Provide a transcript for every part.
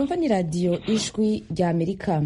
mwumva ni radiyo ijwi rya amerika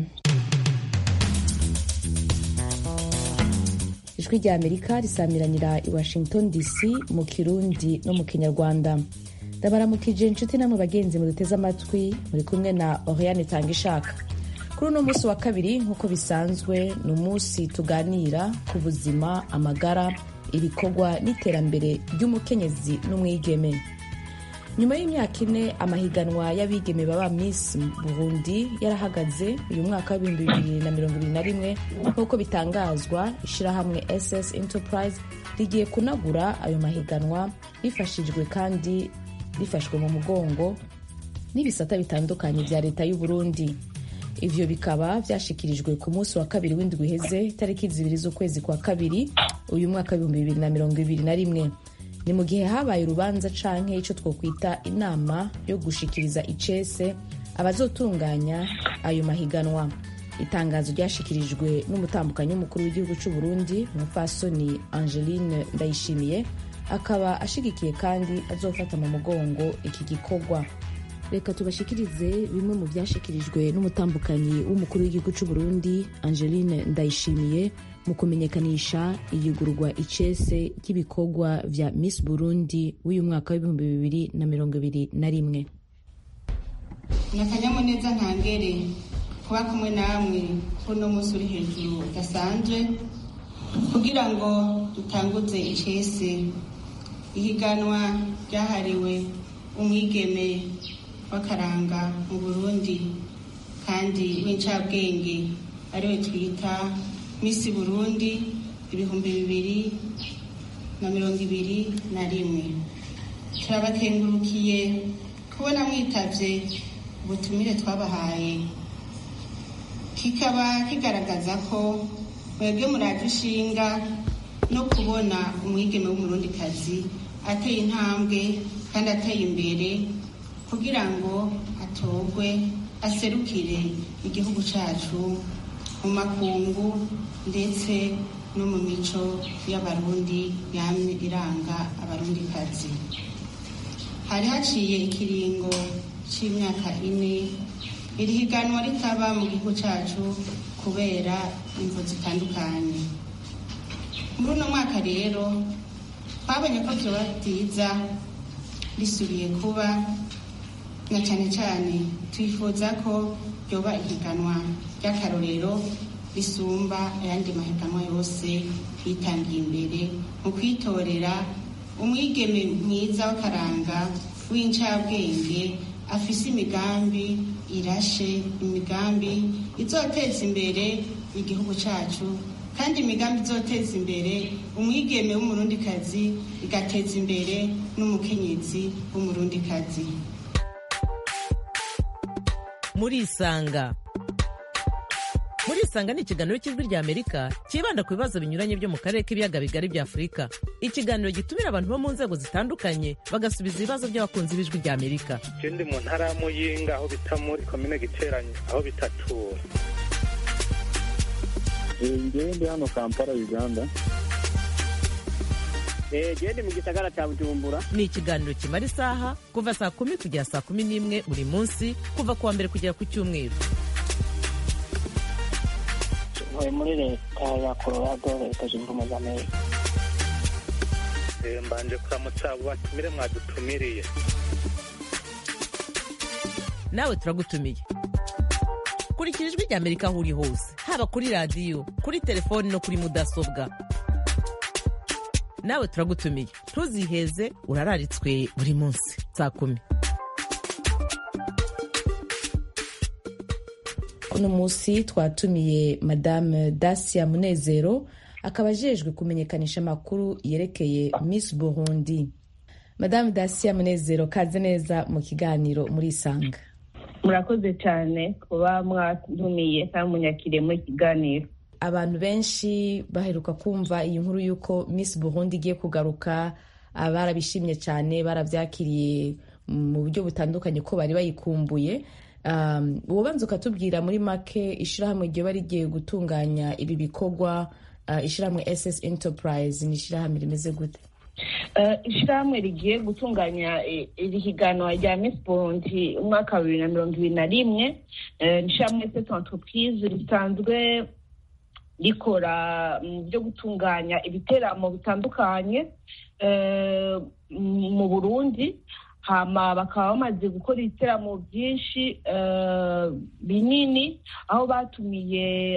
ijwi rya amerika risamiranira i washington dc mu kirundi no mu kinyarwanda ndabaramukije inshuti namwe bagenzi muduteze amatwi muri kumwe na oriane tanga ishaka kuri uno munsi wa kabiri nk'uko bisanzwe ni umunsi tuganira ku buzima amagara ibikorwa n'iterambere ry'umukenyezi n'umwigeme nyuma y'imyaka ine amahiganwa y'abigeme baba miss burundi yarahagaze uyu mwaka w'ibihumbi bibiri na mirongo ibiri na rimwe nk'uko bitangazwa ishyirahamwe ss enterprise rigiye kunagura ayo mahiganwa rifashijwe kandi rifashwe mu mugongo n'ibisata bitandukanye bya leta y'u Burundi ivyo bikaba vyashikirijwe ku munsi wa kabiri w'indwi iheze itariki zibiri z'ukwezi kwa kabiri uyu mwaka w'ibihumbi bibiri na mirongo ibiri na rimwe ni mu gihe habaye urubanza canke ico twokwita inama yo gushikiriza icese abazotunganya ayo mahiganwa itangazo ryashikirijwe n'umutambukanyi w'umukuru w'igihugu c'u Burundi umupfasoni Angeline Ndayishimiye akaba ashigikiye kandi azofata mu mugongo iki gikorwa reka tubashikirize bimwe mu byashikirijwe n'umutambukanyi w'umukuru w'igihugu c'u Burundi Angeline Ndayishimiye mu kumenyekanisha iyugurwa icese ry'ibikorwa vya Miss Burundi w'uyu mwaka w'ibihumbi bibiri na mirongo ibiri na rimwe ni akanyamuneza ntangere kuba kumwe namwe kuno munsi uri hejuru udasanzwe kugira ngo dutanguze icese ihiganwa ryahariwe umwigeme w'akaranga mu burundi kandi w'incabwenge ariwe twita misi burundi ibihumbi bibiri na mirongo ibiri na rimwe turabakengurukiye kubona mwitavye ubutumire twabahaye kikaba kigaragaza ko mwebwe muraje ishinga no kubona umwigeme w'umurundikazi ateye intambwe kandi ateye imbere kugira ngo atorwe aserukire igihugu cyacu mu makungu ndetse no mu mico y'abarundi yamye iranga abarundikazi hari haciye ikiringo c'imyaka ine iri higanwa ritaba mu gihugu cyacu kubera imvo zitandukanye muri uno mwaka rero twabonye ko vyoba byiza risubiye kuba na cyane cyane twifuza ko ryoba ihiganwa ry'akarorero risumba ayandi mahiganwa yose yitangiye imbere mu kwitorera umwigeme mwiza w'akaranga w'incabwenge afise imigambi irashe imigambi izoteza imbere igihugu cyacu kandi imigambi izoteza imbere umwigeme w'umurundikazi igateza imbere n'umukenyezi w'umurundikazi murisanga murisanga ni ikiganiro cy'ijwi rya amerika cyibanda ku bibazo binyuranye byo mu karere k'ibiyaga bigari bya afurika ikiganiro gitumira abantu bo mu nzego zitandukanye bagasubiza ibibazo by'abakunzi b'ijwi rya amerika je ndi mu ntara ya muyinga aho bita muri komine giteranye aho bitatura ngewe ndi hano kampala uganda gende mu gisagara cya bujumbura ni ikiganiro kimara isaha kuva saa kumi kugera saa kumi n'imwe buri munsi kuva ku wa mbere kugera ku cyumweru ntuye muri leta ya colorado leta zunze ubumwe za amerika mbanje kuramutsa abo batumire mwadutumiriye nawe turagutumiye kurikira ijwi rya amerika aho uri hose haba kuri radiyo kuri telefoni no kuri mudasobwa nawe turagutumiye ntuziheze urararitswe buri munsi saa kumi uno munsi twatumiye madame dacia munezero akaba ajejwe kumenyekanisha amakuru yerekeye miss burundi madame dacia munezero kaze neza mu kiganiro muri isanga murakoze cyane kuba mwatumiye kandi munyakiriye muri kiganiro abantu benshi baheruka kumva iyi nkuru y'uko miss burundi igiye kugaruka barabishimye cyane barabyakiriye mu buryo butandukanye ko bari bayikumbuye ububanza ukatubwira muri make ishyirahamwe ryoba rigiye gutunganya ibi bikorwa ishyirahamwe ss enterprise ni ishyirahamwe rimeze gute ishyirahamwe rigiye gutunganya iri higanwa rya Miss Burundi umwaka wa bibiri na mirongo ibiri na rimwe ni ishyirahamwe sete entreprise risanzwe rikora mu byo gutunganya ibiteramo bitandukanye mu burundi hama bakaba bamaze gukora ibiteramo byinshi binini aho batumiye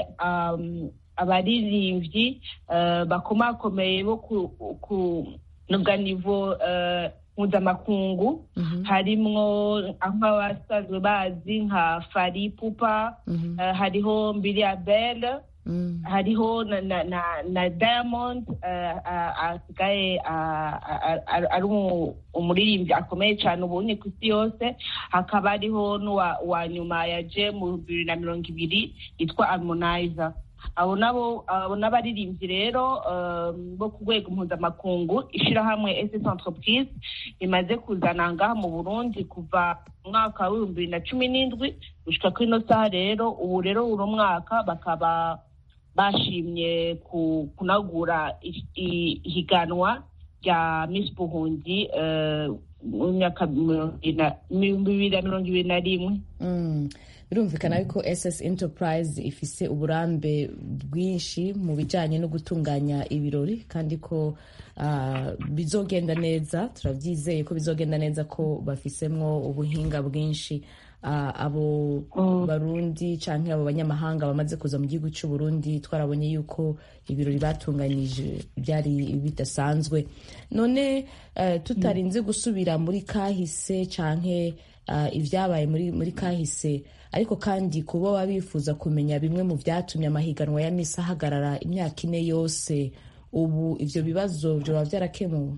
abaririmbyi bakomakomeye bo ku nivo mpuzamakungu harimwo nk'abasanzwe bazi nka fari pupa hariho mbiriyabele hariho na diamond asigaye ari umuririmbyi akomeye cyane ubonye ku isi yose hakaba hariho n'uwa nyuma yaje mu bibiri na mirongo ibiri yitwa harmonizer abo nabo abo n'abaririmbyi rero bo ku rwego mpuzamakungu ishyirahamwe ss entreprise rimaze kuzana ngaha mu burundi kuva mu mwaka w'ibihumbi bibiri na cumi n'indwi gushyika kuri ino saha rero ubu rero uno mwaka bakaba bashimye kunagura ihiganwa rya miss buhundi mu myaka bibiri na mirongo ibiri na rimwe birumvikana yuko ss enterprise ifise uburambe bwinshi mu bijyanye no gutunganya ibirori kandi ko bizogenda neza turabyizeye ko bizogenda neza ko bafisemwo ubuhinga bwinshi abo barundi cyangwa abo banyamahanga bamaze kuza mu gihugu cy'u Burundi twarabonye yuko ibirori batunganyije byari bidasanzwe none tutarinze gusubira muri kahise cyangwa ibyabaye muri kahise ariko kandi kuba baba bifuza kumenya bimwe mu byatumye amahiganwa ya misi ahagarara imyaka ine yose ubu ibyo bibazo byaba byarakemuwe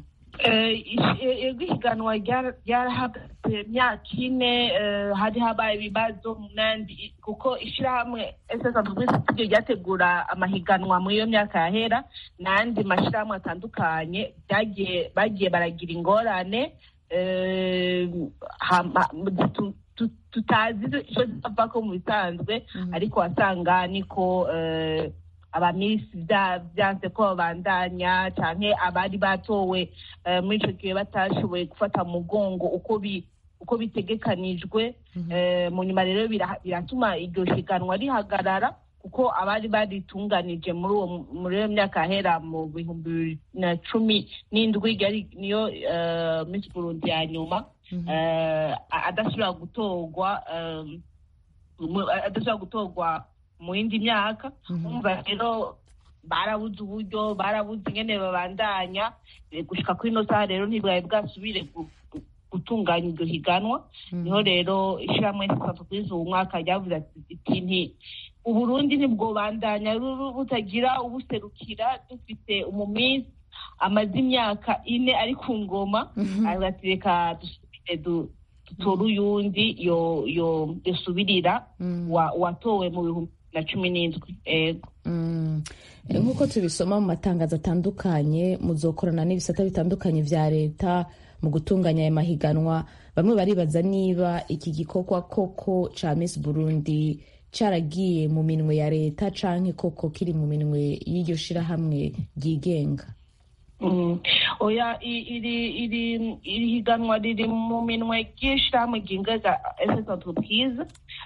ihiganwa ryarahagaze imyaka ine hari habaye ibibazo munandi kuko ishyirahamwe studio ryategura amahiganwa muri iyo myaka yahera n'andi mashyirahamwe atandukanye bagiye baragira ingorane tutazi icyo zava ko mu bisanzwe ariko wasanga niko abamisi byanze ko babandanya cyane abari batowe muri icyo gihe batashoboye gufata mugongo uko uko bitegekanijwe mu nyuma rero biratuma iryo higanwa rihagarara kuko abari baritunganije muri uwo muri iyo myaka yahera mu bihumbi bibiri na cumi n'indwi niyo minsi burundi ya nyuma adashobora gutorwa adashobora gutorwa mu yindi myaka umva rero barabuze uburyo barabuze ingene babandanya gushika kuri ino saha rero ntibwari bwasubire gutunganya iryo higanwa niho rero ishyirahamwe entreprise uwo mwaka ryavuze ati nti uburundi ntibwobandanya butagira ubuserukira dufite umuminsi amaze imyaka ine ari ku ngoma ati reka dutore uyundi yosubirira watowe mu bihumbi na cumi n'indwi ego nk'uko tubisoma mu matangazo atandukanye muzokorana n'ibisata bitandukanye vya leta mu gutunganya aya mahiganwa bamwe baribaza niba iki gikorwa koko ca miss burundi caragiye mu minwe ya leta canke koko kiri mu minwe y'iryo shirahamwe ryigenga oya iri iri iri higanwa riri mu minwe ry'ishirahamwe ryingaza ss entreprise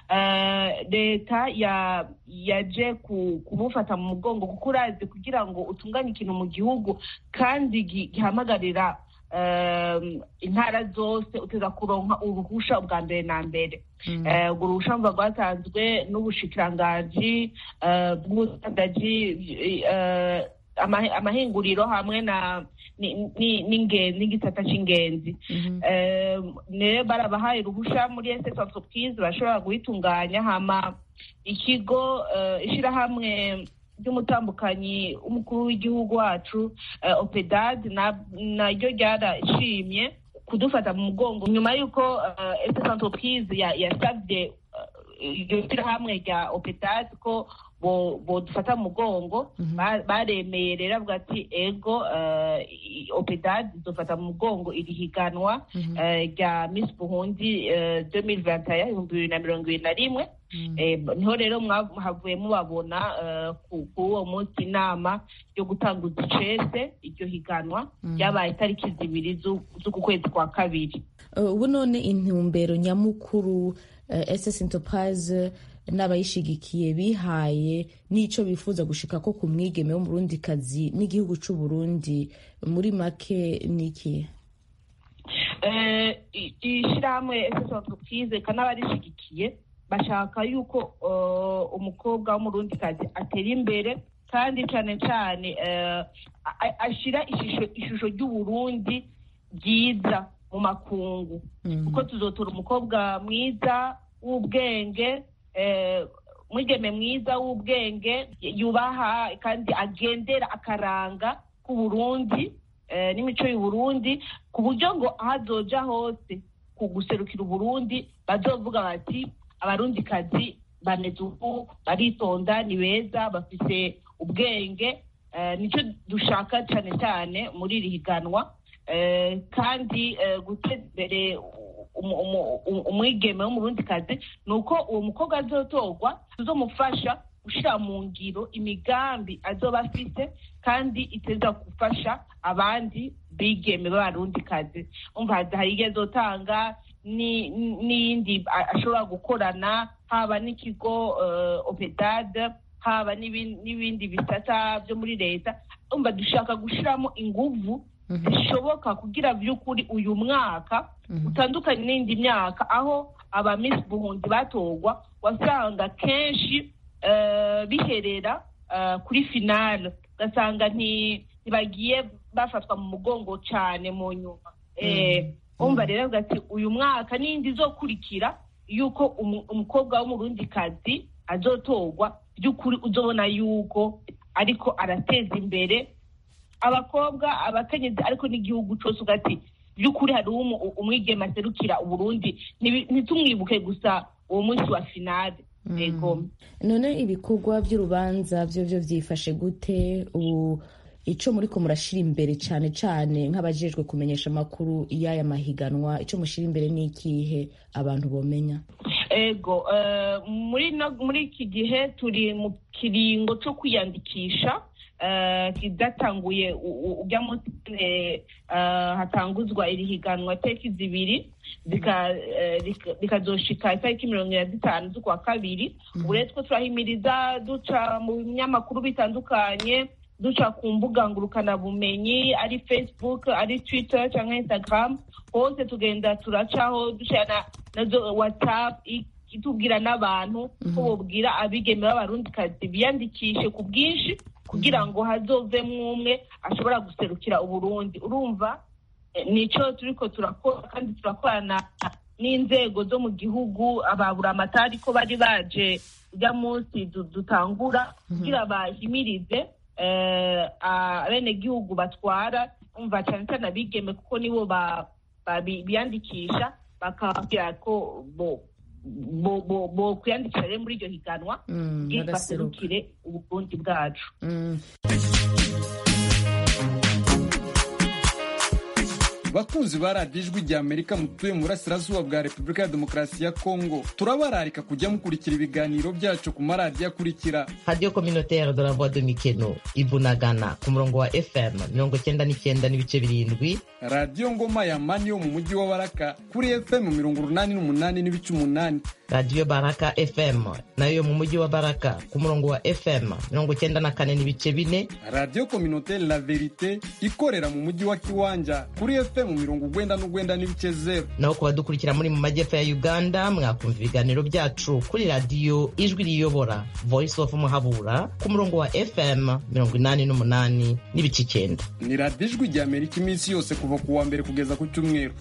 leta yaje kumufata mu mugongo kuko urazi kugira ngo utunganye ikintu mu gihugu kandi gihamagarira intara zose uteza kuronka uruhusha bwa mbere na mbere urwo ruhusha mva rwatanzwe n'ubushikiranganji bw'ubudandaji amahinguriro hamwe na n'igisata cy'ingenzi rero barabahaye uruhusha muri ss entreprise bashobora guhitunganya hama ikigo ishyirahamwe ry'umutambukanyi w'umukuru w'igihugu wacu opedad naryo ryarashimye kudufata mu mugongo nyuma y'uko ss entreprise yasabye iryo shyirahamwe rya opedad ko bodufata mu mugongo baremeye rero avuga ati ego opedad izofata mu mugongo iri higanwa rya miss buhundi 2021 ibihumbi bibiri na mirongo ibiri na rimwe niho rero mwahavuye mubabona ku uwo munsi inama yo gutanguza icese iryo higanwa ryabaye itariki zibiri z'uku kwezi kwa kabiri ubu none intumbero nyamukuru ss enterprise n'abayishigikiye bihaye n'icyo bifuza gushika ko ku mwigeme w'umurundikazi n'igihugu cy'u Burundi muri make niki ishyirahamwe ss enterprise n'abarishigikiye bashaka yuko umukobwa w'umurundikazi atera imbere kandi cyane cyane ashyira ishusho ry'uburundi ryiza mu makungu kuko tuzotora umukobwa mwiza w'ubwenge mwigeme mwiza w'ubwenge yubaha kandi agendera akaranga k'uburundi n'imico y'uburundi ku buryo ngo aho azoja hose ku guserukira uburundi bazovuga bati abarundikazi bameze uku baritonda ni beza bafite ubwenge nicyo dushaka cyane cyane muri iri higanwa kandi guteza imbere umwigeme w'umurundikazi ni uko uwo mukobwa azotorwa tuzomufasha gushyira mu ngiro imigambi azoba afite kandi iteza gufasha abandi bigeme b'abarundikazi umva hari igihe azotanga n'iyindi ashobora gukorana haba n'ikigo opedade haba n'ibindi bisata byo muri leta umva dushaka gushyiramo inguvu zishoboka kugira by'ukuri uyu mwaka utandukanye n'indi myaka aho aba Miss buhundi batorwa wasanga kenshi biherera kuri finale ugasanga ntibagiye bafatwa mu mugongo cyane mu nyuma umva rero ati uyu mwaka n'indi izokurikira yuko umukobwa w'umurundikazi azotorwa by'ukuri uzobona yuko ariko arateza imbere abakobwa abakenyezi ariko n'igihugu cyose ugati by'ukuri hari umwigema aserukira uburundi ntitumwibuke gusa uwo munsi wa finale none ibikorwa by'urubanza byo byo byifashe gute ubu icyo muri ko murashyira imbere cyane cyane nk'abajejwe kumenyesha amakuru y'aya mahiganwa icyo mushyira imbere ni ikihe abantu bomenya ego muri iki gihe turi mu kiringo cyo kwiyandikisha kidatanguye ujya munsi hatanguzwa iri higanwa tariki zibiri rikazoshika itariki mirongo ine na zitanu z'ukwa kabiri ubu rero two turahimiriza duca mu binyamakuru bitandukanye duca ku mbuga ngurukanabumenyi ari facebook ari twitter cyangwa instagram hose tugenda turacaho dushana nazo whatsapp itubwira n'abantu ko bubwira abigeme b'abarundikazi biyandikishe ku bwinshi kugira ngo hazovemo umwe ashobora guserukira uburundi urumva nicyo turiko turakora kandi turakorana n'inzego zo mu gihugu ababura amatari ko bari baje ujya munsi dutangura kugira bahimirize abenegihugu batwara umva cyane cyane abigeme kuko nibo biyandikisha bakababwira ko bo kwiyandikisha rero muri iryo higanwa kugira baserukire uburundi bwacu bakunzi ba radiyo ijwi rya amerika mutuye mu burasirazuba bwa repubulika ya demokarasi ya kongo turabararika kujya mukurikira ibiganiro byacu ku maradiyo akurikira radiyo communautaire de la voix de mikeno ibunagana ku murongo wa fm mirongo cyenda n'icyenda n'ibice birindwi radiyo ngoma ya mani yo mu mujyi wa baraka kuri fm mirongo urunani n'umunani n'ibice umunani radiyo baraka fm nayo yo mu mujyi wa baraka ku murongo wa fm mirongo cyenda na kane n'ibice bine radiyo communautaire la verite ikorera mu mujyi wa kiwanja kuri fm mu mirongo ugwenda n'ugwenda n'ibice zeru naho ku badukurikira muri mu majyepfo ya uganda mwakumva ibiganiro byacu kuri radiyo ijwi riyobora voice of muhabura ku murongo wa fm mirongo inani n'umunani n'ibice icyenda ni radiyo ijwi rya amerika iminsi yose kuva ku wa mbere kugeza ku cyumweru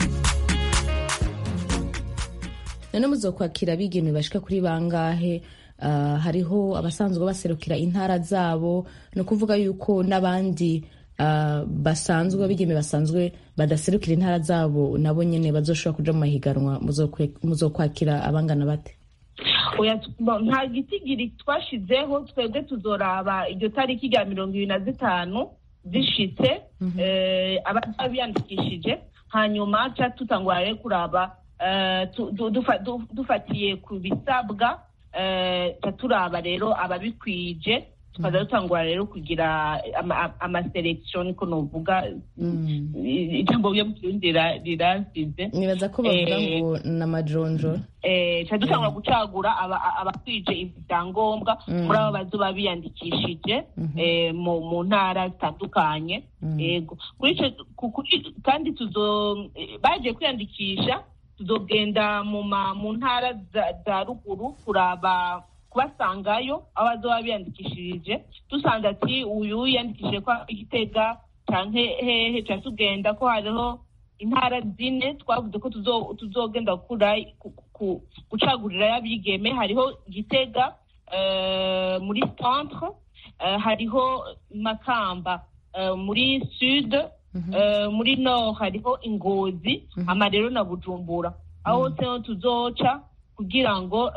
none muzokwakira abigeme bashika kuri bangahe uh, hariho abasanzwe baserukira intara zabo ni ukuvuga yuko n'abandi uh, basanzwe abigeme basanzwe badaserukira intara zabo nabo nyene bazoshobora kuja mu mahiganwa muzokwakira abangana bate nta gitigiri twashizeho twebwe tuzoraba iryo tariki rya mirongo ibiri na zitanu zishitse abazaba biyandikishije hanyuma ca tutangura rero kuraba dufatiye ku bisabwa ca turaba rero ababikwije tukaza dutangura rero kugira amaselekisiyo niko novuga ijambo ryo mu kirundi riransize nibaza ko bavuga ngo ni amajonjo ca dutangura gucagura abakwije ibyangombwa muri abo bazoba biyandikishije mu ntara zitandukanye yego kandi bagiye kwiyandikisha tuzogenda mu ntara za ruguru kuraba kubasangayo aho bazoba biyandikishirije dusanze ati uyu yiyandikishije ko igitega canke hehe ca tugenda ko hariho intara zine twavuze ko tuzogenda gucagurirayo abigeme hariho gitega muri centre hariho makamba muri sud muri nord hariho ingozi ama rero na bujumbura aho hose ho tuzoca kugira ngo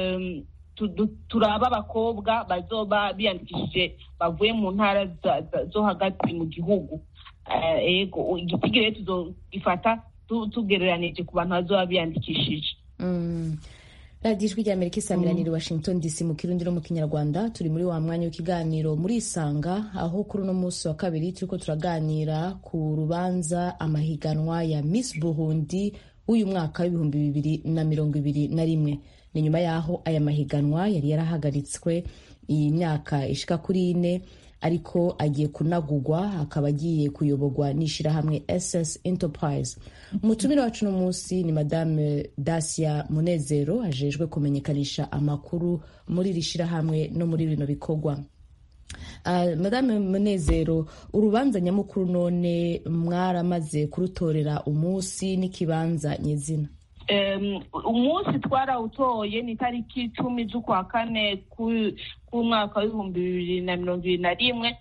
turaba abakobwa bazoba biyandikishije bavuye mu ntara zo hagati mu gihugu ego igitigi rero tuzogifata tugereranije ku bantu bazoba biyandikishije radiyo ijwi ry'amerika isamiraniye washington dc mu kirundi no mu kinyarwanda turi muri wa mwanya w'ikiganiro muri isanga aho kuri uno munsi wa kabiri turiko turaganira ku rubanza amahiganwa ya miss burundi w'uyu mwaka w'ibihumbi bibiri na mirongo ibiri na rimwe ni nyuma y'aho aya mahiganwa yari yarahagaritswe iyi myaka ishika kuri ine ariko agiye kunagugwa akaba agiye kuyoborwa n'ishyirahamwe ss enterprise umutumire wacu uno munsi ni madame dacia munezero ajejwe kumenyekanisha amakuru muri iri shyirahamwe no muri bino bikorwa Uh, madame munezero urubanza nyamukuru none mwaramaze kurutorera umunsi n'ikibanza nyizina umunsi twarawutoye ni itariki icumi z'ukwa kane k'umwaka w'ibihumbi bibiri na mirongo ibiri na rimwe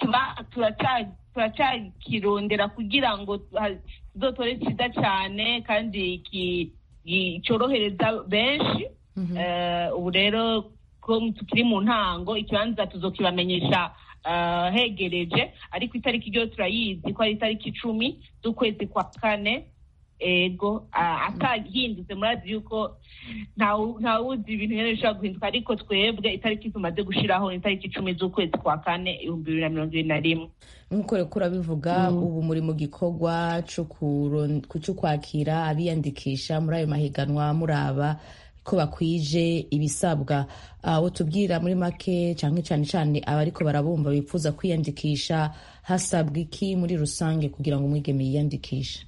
turacyakirondera kugira ngo tuzotore cyiza cyane kandi cyorohereza benshi ubu rero ko tukiri mu ntango ikibanza tuzokibamenyesha hegereje ariko itariki ryo turayizi ko ari itariki icumi z'ukwezi kwa kane ego atahindutse murazi yuko ntawuzi ibintu rero bishobora guhinduka ariko twebwe itariki tumaze gushyiraho ni itariki icumi z'ukwezi kwa kane ibihumbi bibiri na mirongo ibiri na rimwe nk'uko rero urabivuga ubu muri mu gikorwa cyo kwakira abiyandikisha muri ayo mahiganwa muraba ko bakwije ibisabwa aho tubwira muri make cyane cyane cyane abariko barabumva bifuza kwiyandikisha hasabwa iki muri rusange kugira ngo umwigeme yiyandikishe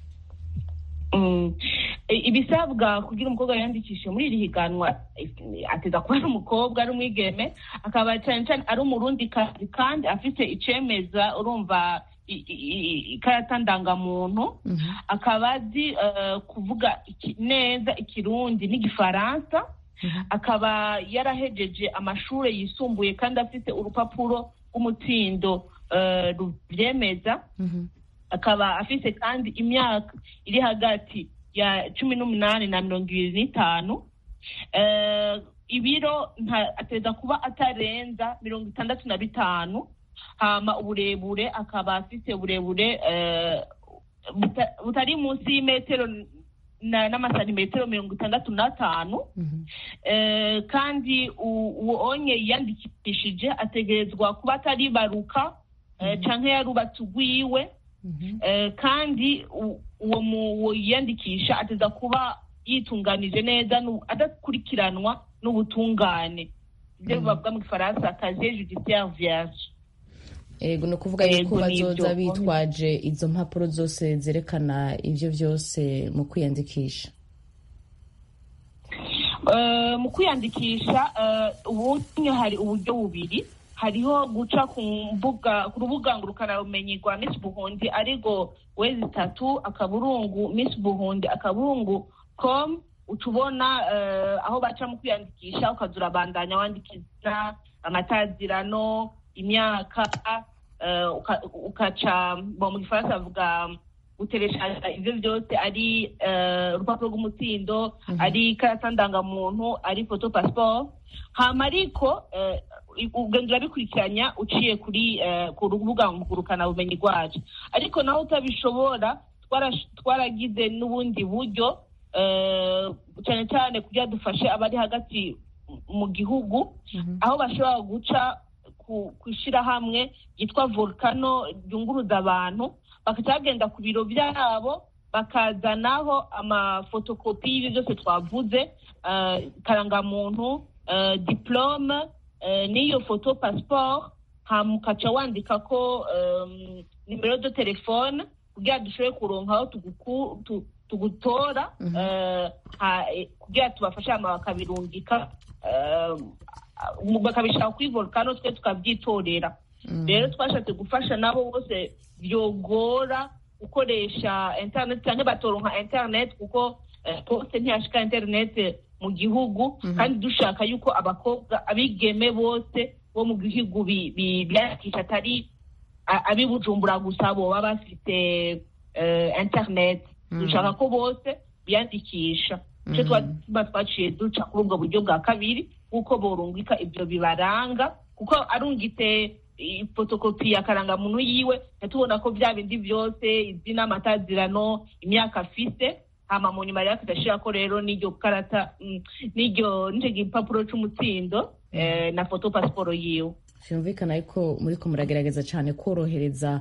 ibisabwa kugira umukobwa yiyandikishe muri iri higanwa ateza kuba ari umukobwa ari umwigeme akaba cyane cyane ari umurundi kazi kandi afite icemeza urumva ikarata ndangamuntu akaba azi kuvuga neza ikirundi n'igifaransa akaba yarahejeje amashuri yisumbuye kandi afite urupapuro rw'umutsindo rubyemeza akaba afite kandi imyaka iri hagati ya cumi n'umunani na mirongo ibiri n'itanu ibiro ateza kuba atarenza mirongo itandatu na bitanu hama uburebure akaba afite uburebure butari munsi y'imetero n'amasantimetero mirongo itandatu n'atanu kandi uwo onye yiyandikishije ategerezwa kuba atari baruka cyangwa yarubatse ugwiwe kandi uwo yiyandikisha ateza kuba yitunganije neza adakurikiranwa n'ubutungane ibyo bavuga mu gifaransa kaziye judiciaire vierge ego ni ukuvuga yuko bazoza bitwaje izo mpapuro zose zerekana ibyo byose mu kwiyandikisha mu kwiyandikisha ubundi hari uburyo bubiri hariho guca ku mbuga ku rubuga ngurukanabumenyi rwa Miss Burundi ariko wezi itatu akaburungu Miss Burundi akaburungu com utubona aho baca mu kwiyandikisha ukaza urabandanya wandikiza amatazirano imyaka ukaca mu gifaransa bavuga guteresha ivyo byose ari eh, urupapuro rw'umutsindo ari ikarata ndangamuntu ari foto passport hama ariko eh, ugenda urabikurikiranya uciye kuri eh, ku rubuga ngurukana bumenyi rwacu ariko naho utabishobora twarash- twaragize n'ubundi buryo eh, cyane cyane kugira dufashe abari hagati mu gihugu aho bashobora guca ku ku ishyirahamwe ryitwa volcano ryunguruza abantu bakaca bagenda ku biro byabo bakazanaho amafotokopi y'ibyo byose twavuze eh, karangamuntu eh, diplome eh, n'iyo foto passport hama ukaca wandika ko em, nimero de telefone kugira dushobore kuronka aho tuguku- tu- tugutora eh, ha- eh, kugira tubafashe hama bakabirungika eh, bakabishaka kuri volcano twe tukabyitorera rero twashatse gufasha nabo bose byogora gukoresha internet cyangwa batoronka internet kuko eh, poste ntiyashika internet mu gihugu kandi dushaka yuko abakobwa abigeme bose bo mu gihugu bi- bi- biyandikisha atari a- ab'i bujumbura gusa boba bafite eh, internet dushaka ko bose biyandikisha icyo tuba twaciye duca kuri ubwo buryo bwa kabiri kuko borungika ibyo bibaranga kuko arungitse fotokopi ya karangamuntu yiwe tubona ko bya bindi byose izina amatazirano imyaka afise hama mu nyuma rero tudashira ko rero n'iryo karata mm, n'iryo n'icyo gipapuro c'umutsindo eh, na foto pasiporo yiwe byumvikana yuko muri ko muragerageza cyane korohereza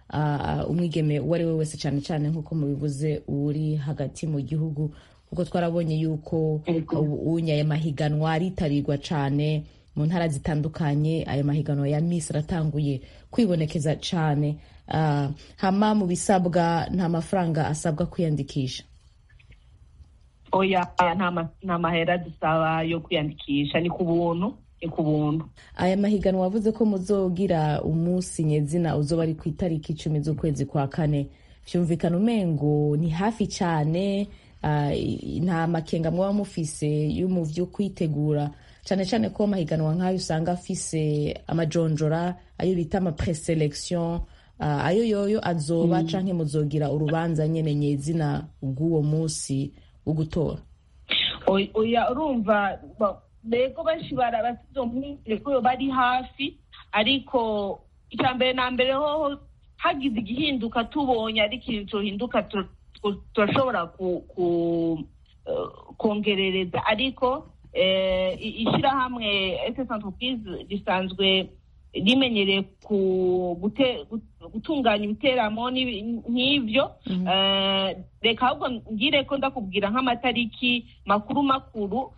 ah, umwigeme uwo ari we wese cyane cyane nk'uko mubivuze uri hagati mu gihugu kuko twarabonye yuko unye aya mahiganwa aritabirwa cyane mu ntara zitandukanye aya mahiganwa ya misi aratanguye kwibonekeza cyane Ah, hama mu bisabwa nta mafaranga asabwa kwiyandikisha oya aya nta ma- nta mahera dusaba yo kwiyandikisha ni ku buntu ni ku buntu aya mahiganwa wavuze ko muzogira umunsi nyezina uzoba ari ku itariki icumi z'ukwezi kwa kane vyumvikana umengo ni hafi cyane ah, i- nta makenga mwaba mufise yo mu vyo kwitegura cyane cyane ko amahiganwa nk'ayo usanga afise amajonjora ayo bita ama preselection ah, ayo yoyo azoba canke muzogira urubanza nyene nyezina bw'uwo munsi wo gutora Oy- oya urumva ba- bego benshi bara bafite izo mpungenge ko bari hafi ariko icya mbere na mbere hoho hagize igihinduka tubonye ari ikintu cohinduka tu- tu- turashobora ku- ku- eh, kongerereza ariko eh, i- ishyirahamwe ss entreprise risanzwe rimenyereye ku gute- gut- gutunganya ibiteramo n'ibi- nk'ivyo Eh, reka ahubwo ngire ko ndakubwira nk'amatariki makuru makuru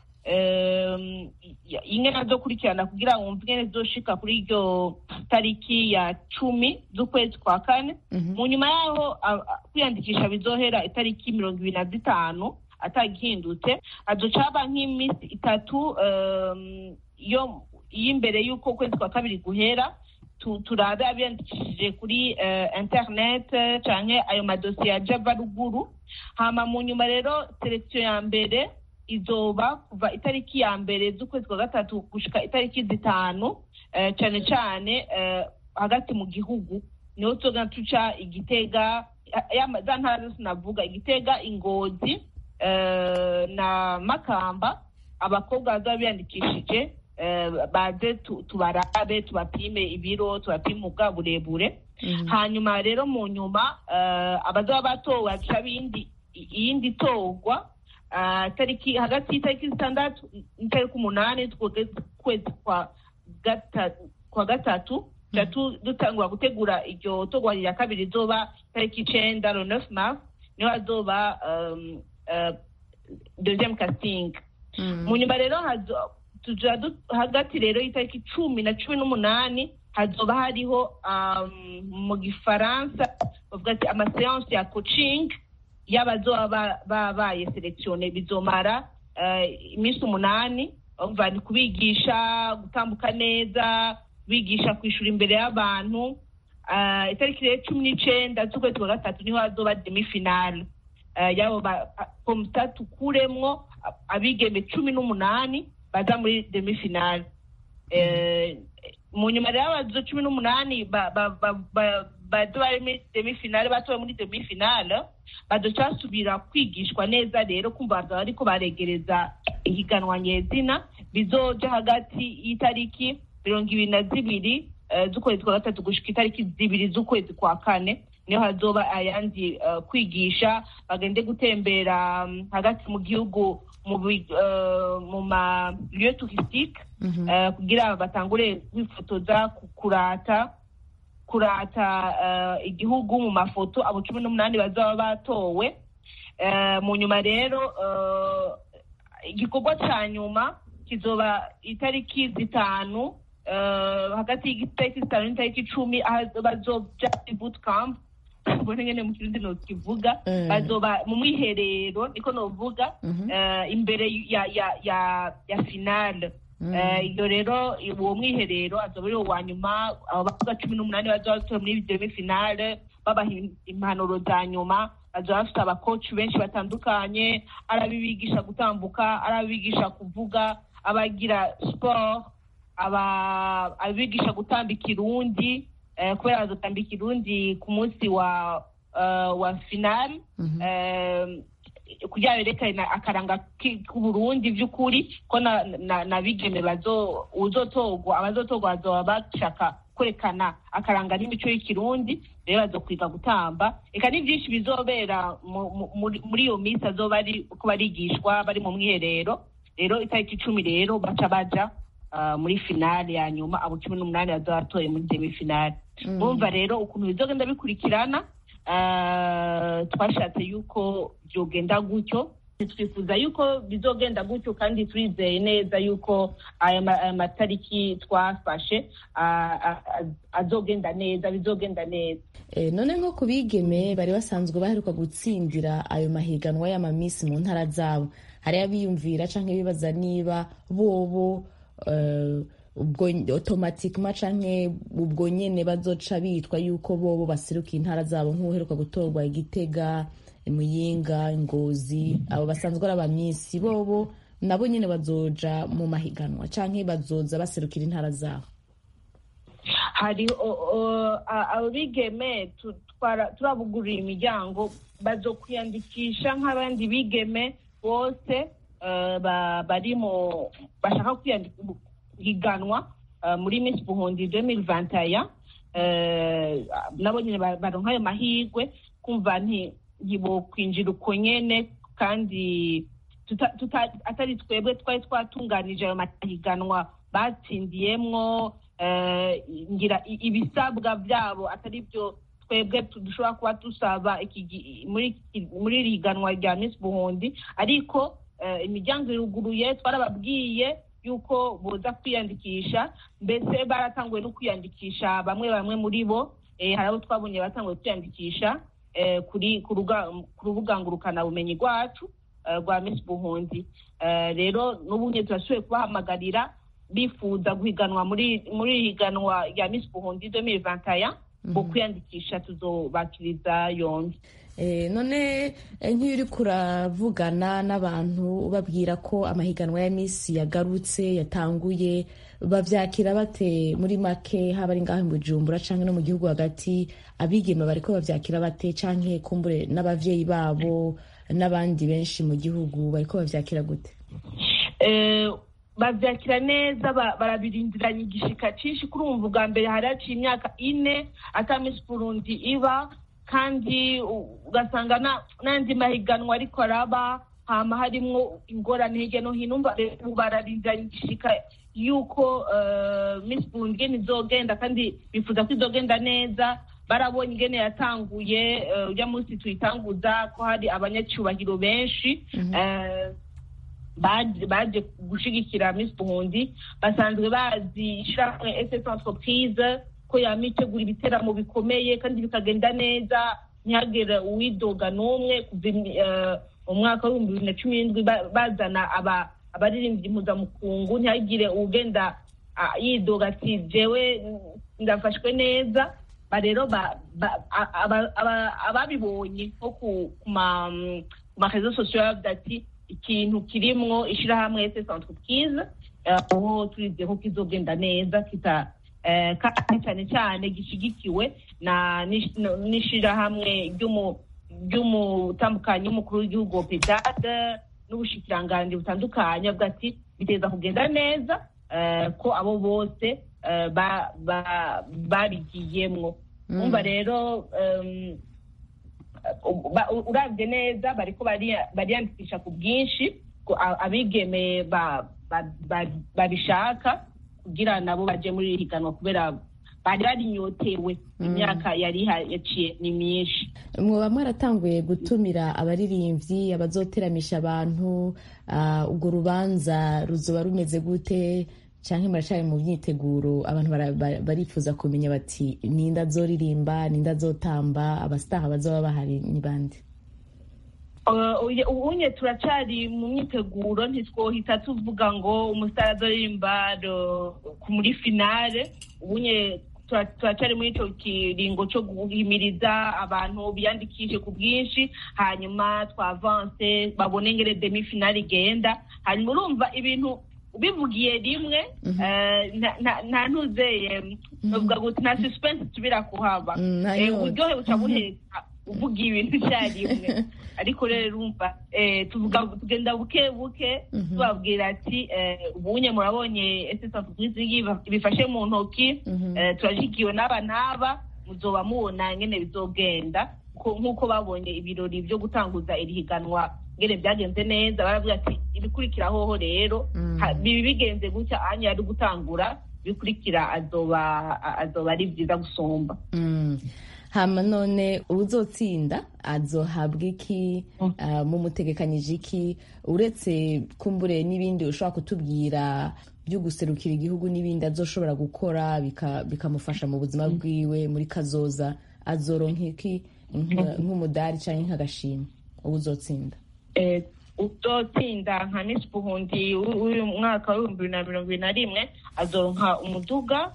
em, ya- ingene azokurikirana kugira ngo wumve ingene zizoshika kuri iryo tariki ya cumi z'ukwezi kwa kane mu nyuma yaho a- a- kwiyandikisha bizohera itariki mirongo ibiri na zitanu atagihindutse hazoca haba nk'iminsi itatu em, yo y'imbere y'uko ukwezi kwa kabiri guhera tu- turabe abiyandikishije kuri eh, internet eh, canke ayo madosiye ya java ruguru hama mu nyuma rero selekisiyo ya mbere izoba kuva itariki ya mbere z'ukwezi kwa gatatu gushika itariki zitanu eh, cane cane eh, hagati mu gihugu niho tuzoga tuca igitega ya- ya- za ntara zose navuga igitega ingozi eh, na makamba abakobwa bazaba biyandikishije eh, baze tu- tubarabe tubapime ibiro tubapime ubwa burebure hanyuma rero mu nyuma eh, abazaba batowe haca bindi iyindi torwa ah, tariki hagati y'itariki zitandatu n'itariki umunani tw'ukwezi kwa gatatu kwa gatatu tuca tu- dutangura gutegura iryo torwa rya kabiri rizoba tariki icenda le 9 mars niho hazoba um, uh, deuxième casting mu nyuma rero hazo- tuja du- hagati rero y'itariki cumi na cumi n'umunani hazoba hariho um, mu gifaransa bavuga ati amaseanse ya coaching y'abazoba ba- babaye selektione bizomara eh, iminsi umunani umva ni kubigisha gutambuka neza bigisha kwishura imbere y'abantu Ah, itariki rero cumi n'icenda z'ukwezi kwa gatatu niho hazoba demifinale Eh, yabo ba- komisa tukuremwo a- abigeme cumi n'umunani baza muri demifinale Eh, mu nyuma rero abazo cumi n'umunani ba- ba- ba- ba- baza bari muri demifinale batowe muri demifinale bazoca basubira kwigishwa neza rero kumva bazaba bariko baregereza ihiganwa nyezina bizoja hagati y'itariki mirongo ibiri na zibiri eh, z'ukwezi kwa gatatu gushika itariki zibiri z'ukwezi kwa kane niho hazoba ayandi eh, kwigisha bagende gutembera mm, hagati mu gihugu mu bi- eh, mu ma lieu touristique eh, kugira batangure kwifotoza ku- kurata kurata eh, igihugu mu mafoto abo cumi n'umunani bazaba batowe Eh, mu nyuma rero eh, igikorwa ca nyuma kizoba itariki zitanu eh, hagati y'itariki zitanu n'itariki icumi aho bazoja muri boot camp ubone ngene mu kirundi nokivuga Mm. bazoba mu mwiherero niko novuga Mhm. eh, imbere ya ya ya ya finale Mm. Eh, iyo rero uwo mwiherero azoba ari uwa nyuma abo bavuga cumi n'umunani bazoba batowe muri demi finale babaha im- impanuro za nyuma bazoba bafite abakoci benshi batandukanye ari abibigisha gutambuka ari abibigisha kuvuga abagira sport aba abibigisha gutamba ikirundi eh, kubera bazotamba ikirundi ku munsi wa eh, wa finale Mhm. eh, kugira berekane akaranga ki- k'uburundi by'ukuri ko na, na, na bigeme bazo uzotorwa abazotorwa bazoba bashaka kwerekana akaranga n'imico y'ikirundi rero bazokwiga gutamba eka ni byinshi bizobera mu- mu- muri muri iyo minsi azoba ari uko barigishwa bari mu mwiherero rero itariki icumi rero baca baja ah, muri finale ya nyuma abo cumi n'umunani bazoba batoye muri demi finale Mm. urumva rero ukuntu bizogenda bikurikirana ah, twashatse yuko byogenda gutyo twifuza yuko bizogenda gutyo kandi turizeye neza yuko aya ma- aya matariki twafashe ah, ah, ah, azogenda neza bizogenda neza Eh, none nko ku bigeme bari basanzwe baheruka gutsindira ayo mahiganwa y'amamisi mu ntara zabo hari abiyumvira canke bibaza niba bobo eh, ubwo automatikema canke ubwo nyene bazoca bitwa yuko bobo baseruka intara zabo nk'uheruka gutorwa igitega muyinga ngozi abo basanzwe ari abamisi bobo nabo nyene bazoja mu mahiganwa canke bazoza baserukira intara zabo hari o- o- a- abigeme tu- twara- turabugurira imiryango bazokwiyandikisha nk'abandi bigeme bose eh, ba- bari mu bashaka kwihiganwa muri miss buhundi 2021 eh, nabo nyine ba- baronka ayo mahirwe kumva nti ntibokwinjira uko nyene kandi tuta- tuta- atari twebwe twari twatunganije ayo mahiganwa batsindiyemwo eh, ngira i- ibisabwa byabo atari byo twebwe tu- dushobora kuba dusaba iki gi- muri iki- muri iri higanwa rya miss buhundi ariko eh, imiryango iruguruye twarababwiye yuko boza kwiyandikisha mbese baratanguye no kwiyandikisha bamwe bamwe muri bo eh, hari abo twabonye batanguye kwiyandikisha eh, kuri ku ruga- ku rubuga ngurukanabumenyi rwacu eh, rwa miss buhundi Eh, rero n'ubu nyine turasubiye kubahamagarira bifuza guhiganwa muri muri iri higanwa rya miss buhundi 2021 ngo kwiyandikisha tuzobakiriza yombi Eh, none eh, nk'iyo uri kuravugana n'abantu ubabwira ko amahiganwa ya misi yagarutse yatanguye bavyakira bate muri make haba ari ngaho mu bujumbura canke no mu gihugu hagati abigeme bariko bavyakira bate canke kumbure n'abavyeyi babo n'abandi benshi mu gihugu bariko bavyakira gute Eh, bavyakira neza ba- barabirindiranye igishika cinshi kuri umva ubwa mbere hari haciye imyaka ine ata miss burundi iba kandi u- ugasanga na- n'andi mahiganwa ariko araba hama harimwo ingorane hirya no hino umva rero ubu bararindiranye igishika yuko eh, miss burundi ingene izogenda kandi bifuza ko izogenda neza barabonye ingene yatanguye eh, urya munsi tuyitanguza ko hari abanyacyubahiro benshi eh, baje baje gushigikira Miss Burundi basanzwe bazi ishyirahamwe SS Entreprise ko yama itegura ibiteramo bikomeye kandi bikagenda neza ntihagire uwidoga n'umwe kuva imi- eh, mu mwaka w'ibihumbi bibiri na cumi n'indwi ba- bazana aba- abaririmbyi impuzamukungu ntihagire uwugenda ah, yidoga ati jewe mm, ndafashwe neza ba rero ba- ba- a- aba- aba- ababibonye nko ku ku ma mm, ku marezo sosiyo bavuga ati ikintu kirimwo ishyirahamwe SS Entreprise eh, aho turizeye ko kizogenda neza kita kandi cyane cyane gishyigikiwe n'ishyirahamwe ry'umutambukanyi w'umukuru w'igihugu pedade n'ubushikiranganji butandukanye avuga ati biteza kugenda neza ko abo bose babigiyemwo umva rero urabye neza bariko bariyandikisha ku bwinshi abigeme babishaka kugira nabo baje muri iri higanwa kubera bari barinyotewe imyaka yari yaciye ni myinshi mwoba mwaratanguye gutumira abaririmbyi abazoteramisha abantu urwo rubanza ruzoba rumeze gute cyangwa muracyari mu myiteguro abantu barifuza kumenya bati ninde azoririmba ninde azotamba abasitaha bazaba bahari ni bande ubunye turacari mu myiteguro ntitwohita tuvuga ngo umusitari azoririmba muri finale ubunye turacari muri icyo kiringo cyo guhimiriza abantu biyandikishe ku bwinshi hanyuma twavanse babone ngere demi finale igenda hanyuma urumva ibintu ubivugiye rimwe nta ntuzeye nta suspense tubira kuhaba uburyohe buca buheka uvuga ibintu icyarimwe ariko rero urumva tugenda buke buke tubabwira ati ubunye murabonye esesansi bifashe mu ntoki turashyigikiwe n'aba n'aba muzoba mubona nyine bizogenda nk'uko babonye ibirori byo gutanguza iri higanwa ngene byagenze neza baravuga ati ibikurikira hoho rero bibi bigenze gutya anya ari gutangura bikurikira azoba azoba ari byiza gusumba hama none uzotsinda azohabwa iki mumutegekanyije iki uretse kumbure n'ibindi ushobora kutubwira byo guserukira igihugu n'ibindi azoshobora gukora bikamufasha mu buzima bwiwe muri kazoza azoronka iki nk'umudari cyangwa nk'agashimwe ubu uzotsinda uzotsinda nka misi buhundi w'uyu mwaka w'ibihumbi bibiri na mirongo ibiri na rimwe azoronka umuduga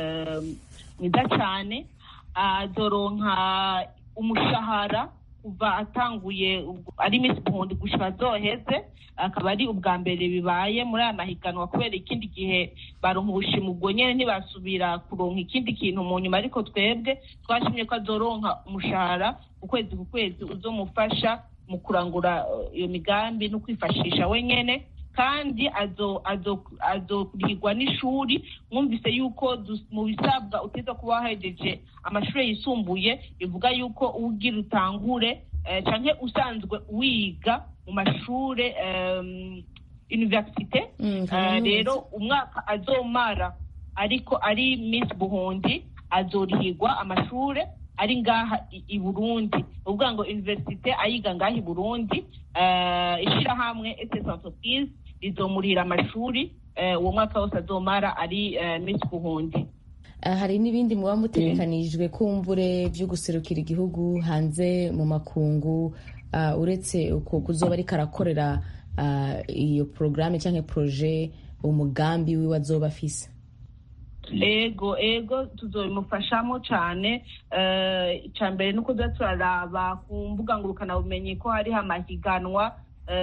mwiza cyane azoronka umushahara kuva atanguye ari misi buhundi gushika azoheze akaba ari ubwa mbere bibaye muri aya mahiganwa kubera ikindi gihe baronka ubushima ubwo nyine ntibasubira kuronka ikindi kintu mu nyuma ariko twebwe twashimye ko azoronka umushahara ukwezi ku kwezi uzomufasha mu kurangura iyo migambi no kwifashisha wenyine kandi azokurihirwa n'ishuri mwumvise yuko mu bisabwa uteza kuba wahejeje amashuri yisumbuye bivuga yuko uwugira utangure cyangwa usanzwe wiga mu mashuri universite rero umwaka azomara ariko ari misi buhundi azorihirwa amashuri ari ngaha i burundi uvuga ngo universite ayiga ngaha i burundi ishyirahamwe ss entreprise rizomurihira amashuri uwo mwaka wose azomara ari misi buhundi hari n'ibindi muba mutegekanijwe kumvure byo guserukira igihugu hanze mu makungu uretse uko kuzoba ariko arakorera iyo porogaramu cyangwa poroje umugambi wiwe azoba afise ego ego tuzobimufashamo cyane icya mbere ni uko tuba turaraba ku mbuga ngurukanabumenyi ko hariho amahiganwa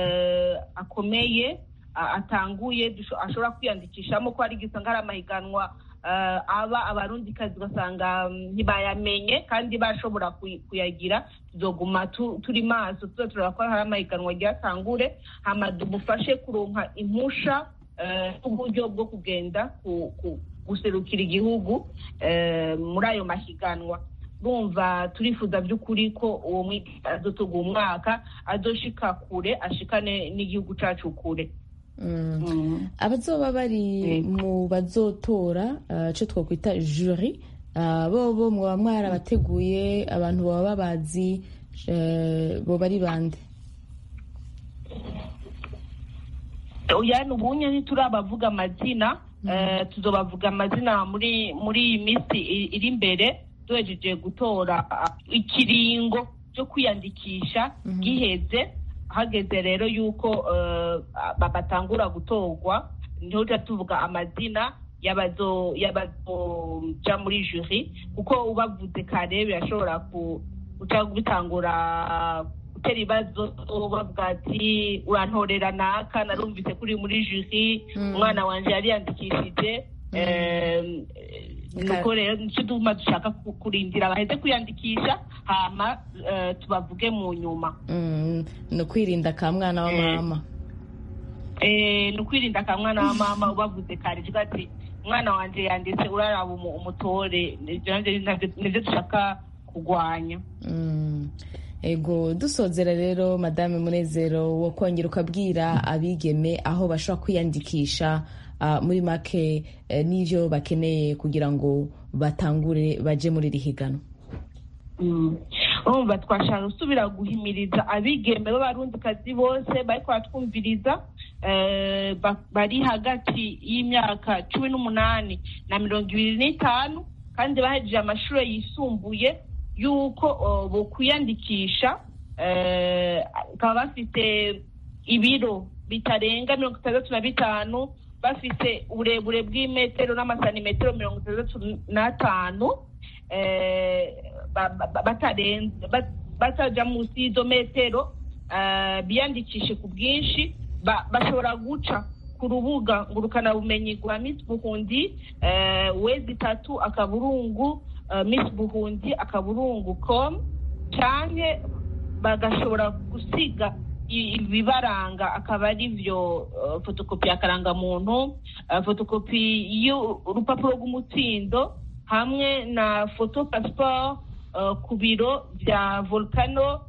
akomeye atanguye ashobora kwiyandikishamo ko hari igihe usanga hari amahiganwa aba abarundikazi ugasanga ntibayamenye kandi bashobora kuyagira tuzoguma turi maso tuza turaraba ko hari amahiganwa agiye atangure hama dumufashe kuronka impusha n'uburyo bwo kugenda guserukira igihugu muri ayo mahiganwa bumva turifuza by'ukuri ko uwo mwigisha azotuga umwaka azoshika kure ashikane n'igihugu cyacu kure abazoba bari mu bazotora icyo twakwita juri bo bo mwaba mwarabateguye abantu baba babazi bo bari bande yani ubunye ntiturabavuga amazina tuzobavuga amazina muri muri iyi minsi iri imbere duhejeje gutora ikiringo cyo kwiyandikisha giheze hageze rero yuko batangura gutorwa niho tujya tuvuga amazina y'abazoja muri juri kuko ubavuze kare birashobora guca bitangura gutera ibibazo bavuga ati urantorera naka narumvise kuri muri juri umwana wanjye yariyandikishije nuko rero nicyo duma dushaka kurindira baheze kwiyandikisha hama tubavuge mu nyuma ni ukwirinda ka mwana wa mama ni ukwirinda ka mwana wa mama ubavuze kare ati umwana wanjye yanditse uraraba umutore nibyo dushaka kurwanya ego dusozera rero madame munezero wo kongera ukabwira abigeme aho bashobora kwiyandikisha muri make n'ibyo bakeneye kugira ngo batangure baje muri iri higanwa urumva twashaka gusubira guhimiriza abigeme b'abarundikazi bose bari kubatwumviriza bari hagati y'imyaka cumi n'umunani na mirongo ibiri n'itanu kandi bahejeje amashuri yisumbuye y'uko bokwiyandikisha bakaba bafite ibiro bitarenga mirongo itandatu na bitanu bafite uburebure bw'imetero n'amasantimetero mirongo itandatu n'atanu batajya munsi y'izo metero biyandikishe ku bwinshi bashobora guca ku rubuga ngurukanabumenyi rwa misi buhundi wezi itatu akaburungu misi buhundi akaburungu komu cyane bagashobora gusiga ibibaranga akaba ari byo fotokopi y'akarangamuntu fotokopi y'urupapuro rw'umutsindo hamwe na foto pasiporo ku biro bya volcano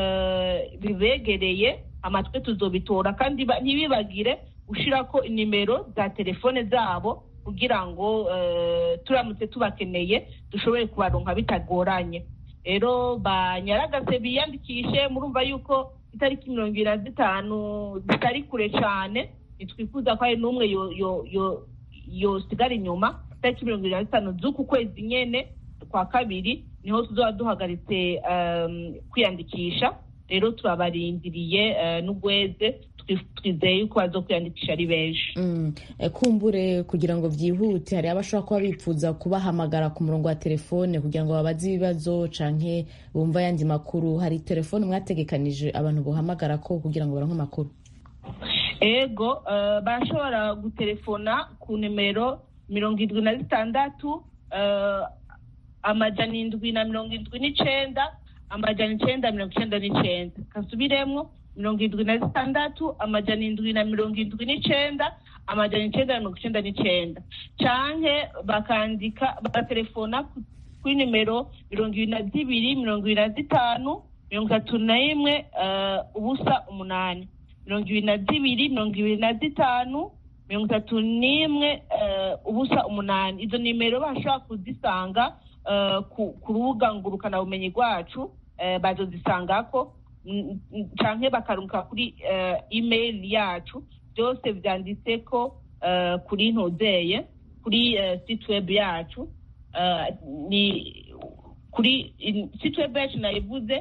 bibegereye amatwi tuzobitora kandi ntibibagire gushyira ko nimero za telefone zabo kugira ngo turamutse tubakeneye dushobore kubaronka bitagoranye rero banyaragase biyandikishe murumva yuko itariki mirongo ibiri na zitanu zitari kure cyane ntitwifuza ko hari n'umwe yosigara inyuma itariki mirongo ibiri na zitanu z'uku kwezi nyine kwa kabiri niho tuzaba duhagaritse kwiyandikisha rero turabarindiriye n'ugweze twizeye yuko baza kwiyandikisha ari benshi kumbure kugira ngo byihute hari abashobora kuba bifuza kubahamagara ku murongo wa telefone kugira ngo babaze ibibazo canke bumva ayandi makuru hari telefone mwategekanije abantu buhamagara ko kugira ngo baronke amakuru ego barashobora gutelefona ku nimero mirongo irindwi na zitandatu amajana indwi na mirongo indwi n'icenda amajana icenda mirongo icenda n'icenda kasubiremwo mirongo irindwi na zitandatu amajana indwi na mirongo indwi n'icenda amajana icenda na mirongo icenda n'icenda canke bakandika bagatelefona kuri nimero mirongo ibiri na zibiri mirongo ibiri na zitanu mirongo itatu na rimwe ubusa umunani mirongo ibiri na zibiri mirongo ibiri na zitanu mirongo itatu n'imwe ubusa umunani izo nimero bashobora kuzisanga ku rubuga ngurukanabumenyi rwacu bazozisangako canke bakaruka kuri email yacu byose byanditse ko kuri ntuzeye kuri site web yacu ni kuri site web yacu nayivuze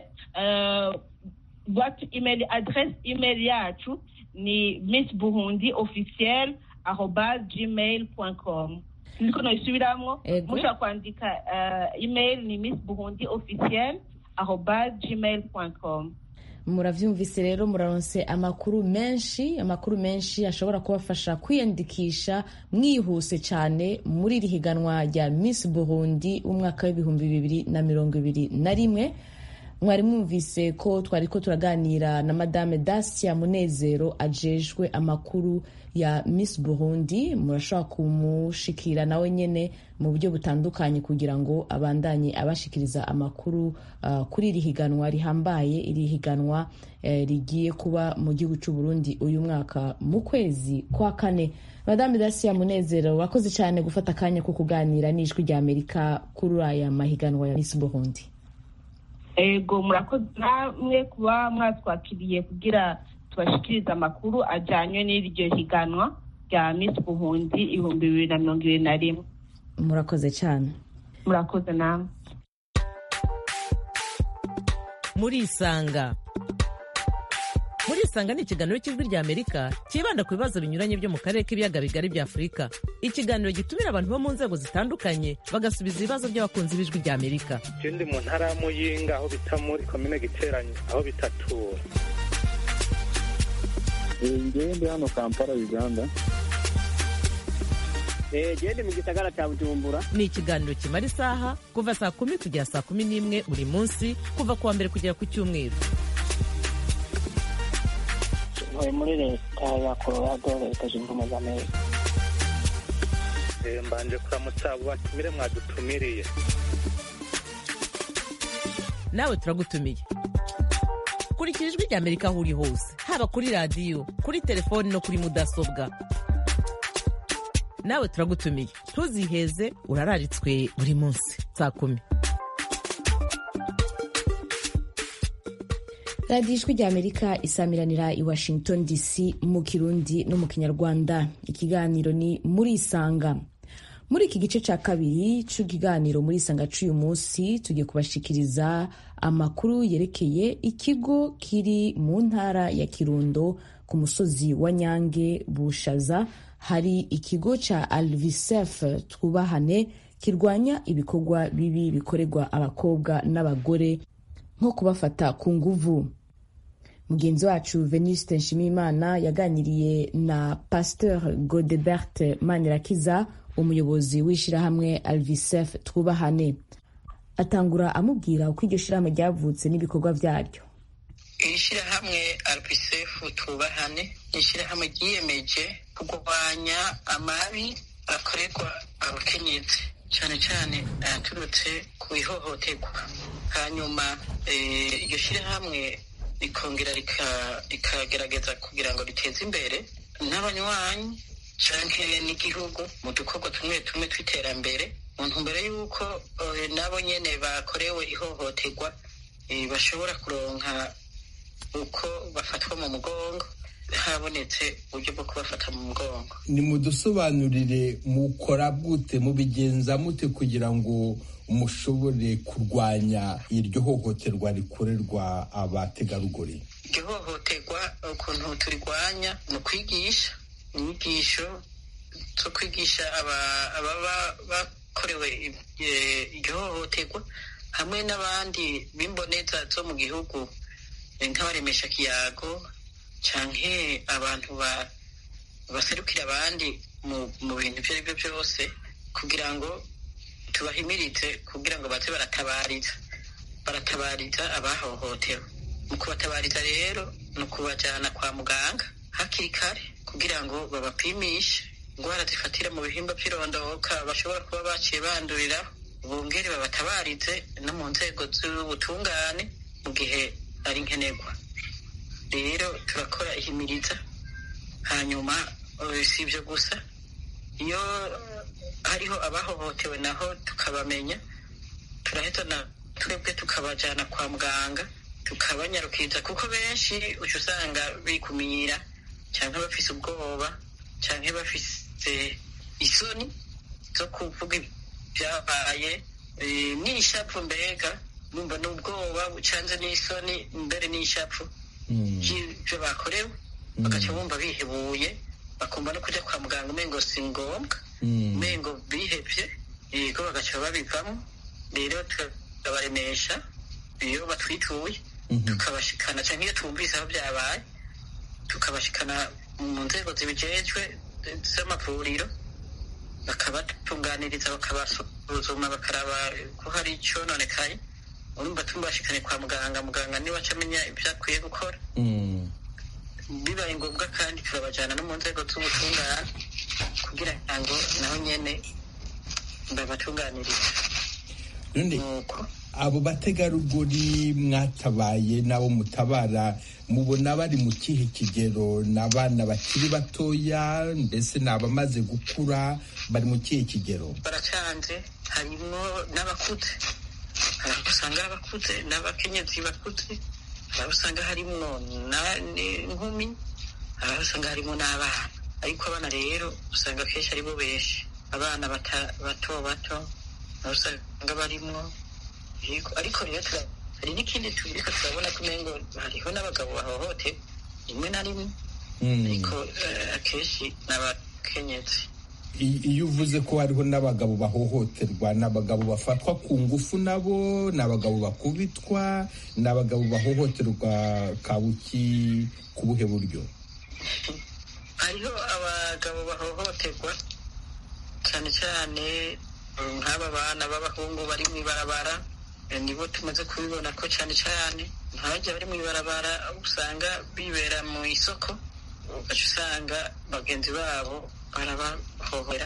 boîte email adresse email yacu ni miss buhundi officiel arobas gmail com niko noyisubiramwo mushobora kwandika email ni miss buhundi officiel arobas gmail com muravyumvise rero muraronse amakuru menshi amakuru menshi ashobora kubafasha kwiyandikisha mwihuse cyane muri iri higanwa rya miss burundi umwaka w'ibihumbi bibiri na mirongo ibiri na rimwe mwari mwumvise ko twari ko turaganira na madame dacia munezero ajejwe amakuru ya miss burundi murashobora kumushikira nawe nyene mu buryo butandukanye kugira ngo abandanye abashikiriza amakuru uh, kuri iri higanwa rihambaye iri higanwa eh, rigiye kuba mu gihugu cy'u Burundi uyu mwaka mu kwezi kwa kane madame dacia munezero wakoze cyane gufata akanya ko kuganira n'ijwi rya amerika kuri aya mahiganwa ya miss burundi ego murakoze namwe kuba mwatwakiriye kugira tubashikirize amakuru ajyanye n'iryo higanwa rya miss buhundi ibihumbi bibiri na mirongo ibiri na rimwe murakoze cyane murakoze namwe murisanga murisanga ni ikiganiro cy'ijwi rya amerika cyibanda ku bibazo binyuranye byo mu karere k'ibiyaga bigari bya afurika ikiganiro gitumira abantu bo mu nzego zitandukanye bagasubiza ibibazo by'abakunzi b'ijwi rya amerika ikindi mu ntara ya muyinga aho bita muri komine giteranye aho bitatura ngewe ndi hano kampala uganda gende mu gisagara cya bujumbura ni ikiganiro kimara isaha kuva saa kumi kugera saa kumi n'imwe buri munsi kuva ku wa mbere kugera ku cyumweru ntuye muri leta ya colorado leta zunze ubumwe za amerika mbanje kuramutsa abo batumire mwadutumiriye nawe turagutumiye kurikira ijwi rya amerika aho uri hose haba kuri radiyo kuri telefoni no kuri mudasobwa nawe turagutumiye ntuziheze urararitswe buri munsi saa kumi radiyo ijwi rya amerika isamiranira i washington dc mu kirundi no mu kinyarwanda ikiganiro ni muri isanga muri iki gice cya kabiri cy'ikiganiro muri isanga cy'uyu munsi tugiye kubashikiriza amakuru yerekeye ikigo kiri mu ntara ya kirundo ku musozi wa nyange bushaza hari ikigo cya alvisef twubahane kirwanya ibikorwa bibi bikorerwa abakobwa n'abagore nko kubafata ku nguvu mugenzi wacu venuste nshimiyimana yaganiriye na pasteur godebert manirakiza umuyobozi w'ishyirahamwe alvisef twubahane atangura amubwira uko iryo shyirahamwe ryavutse n'ibikorwa byaryo iri shyirahamwe alvisef twubahane ni ishyirahamwe ryiyemeje kurwanya amabi akorerwa abakenyezi cyane cyane ayaturutse ku ihohoterwa hanyuma iryo shyirahamwe rikongera rikagerageza kugira ngo riteze imbere n'abanywanyi cyangwa n'igihugu mu dukorwa tumwe tumwe tw'iterambere mu ntumbero y'uko nabo nyine bakorewe ihohoterwa bashobora kuronka uko bafatwa mu mugongo habonetse uburyo bwo kubafata mu mugongo ni mudusobanurire mukora gute mubigenza mute kugira ngo mushobore kurwanya iryo hohoterwa rikorerwa abategarugori iryo hohoterwa ukuntu turirwanya ni ukwigisha inyigisho zo kwigisha ababa bakorewe iryo hohoterwa hamwe n'abandi b'imboneza zo mu gihugu nk'abaremesha kiyago cyangwa abantu baserukira abandi mu bintu ibyo ari byo byose kugira ngo tubahimirize kugira ngo baze baratabariza baratabariza abahohotewe mu kubatabariza rero ni ukubajyana kwa muganga hakiri kare kugira ngo babapimishe indwara zifatira mu bihimba by'irondoka bashobora kuba baciye banduriraho bongere babatabarize no mu nzego z'ubutungane mu gihe ari nkenerwa rero turakora ihimiriza hanyuma si ibyo gusa iyo hariho abahohotewe naho tukabamenya turahita na twebwe tukabajyana kwa muganga tukabanyarukiza kuko benshi uca usanga bikumira cyangwa bafise ubwoba cyangwa bafise isoni zo kuvuga ibyabaye n'ishapfu mbega numva n'ubwoba bucanze n'isoni mbere n'ishapfu by'ibyo bakorewe bagaca bumva bihebuye bakumva no kujya kwa muganga umengo si ngombwa umengo bihebye yego bagaca babivamo rero tukabaremesha iyo batwituye tukabashikana cyangwa iyo twumvise aho byabaye tukabashikana mu nzego zibijejwe z'amavuriro bakabatunganiriza bakabasuzuma bakaraba ko hari icyononekaye urumva tumubashikane kwa muganga muganga niwe aca amenya ibyo akwiye gukora bibaye ngombwa kandi turabajyana no mu nzego z'ubutungane kugira ngo naho nyine babatunganirize abo bategarugori mwatabaye n'abo mutabara mubona bari mu kihe kigero ni abana bakiri batoya mbese ni abamaze gukura bari mu kihe kigero baracanze harimo n'abakuze hari aho usanga abakuze n'abakenyezi bakuze hari aho usanga harimo n'inkumi hari aho usanga harimo n'abana ariko abana rero usanga akenshi aribo benshi abana bato bato aho usanga barimo ariko rero hari n'ikindi turiko turabona ko umengo hariho n'abagabo bahohote rimwe na rimwe ariko akenshi ni abakenyezi iyo uvuze ko hariho n'abagabo bahohoterwa ni abagabo bafatwa ku ngufu nabo ni abagabo bakubitwa ni abagabo bahohoterwa kabuki ku buhe buryo hariho abagabo bahohoterwa cyane cyane nk'aba bana b'abahungu bari mu ibarabara nibo tumaze kubibona ko cyane cyane nk'abajya bari mu ibarabara usanga bibera mu isoko ugaca usanga bagenzi babo barabahohera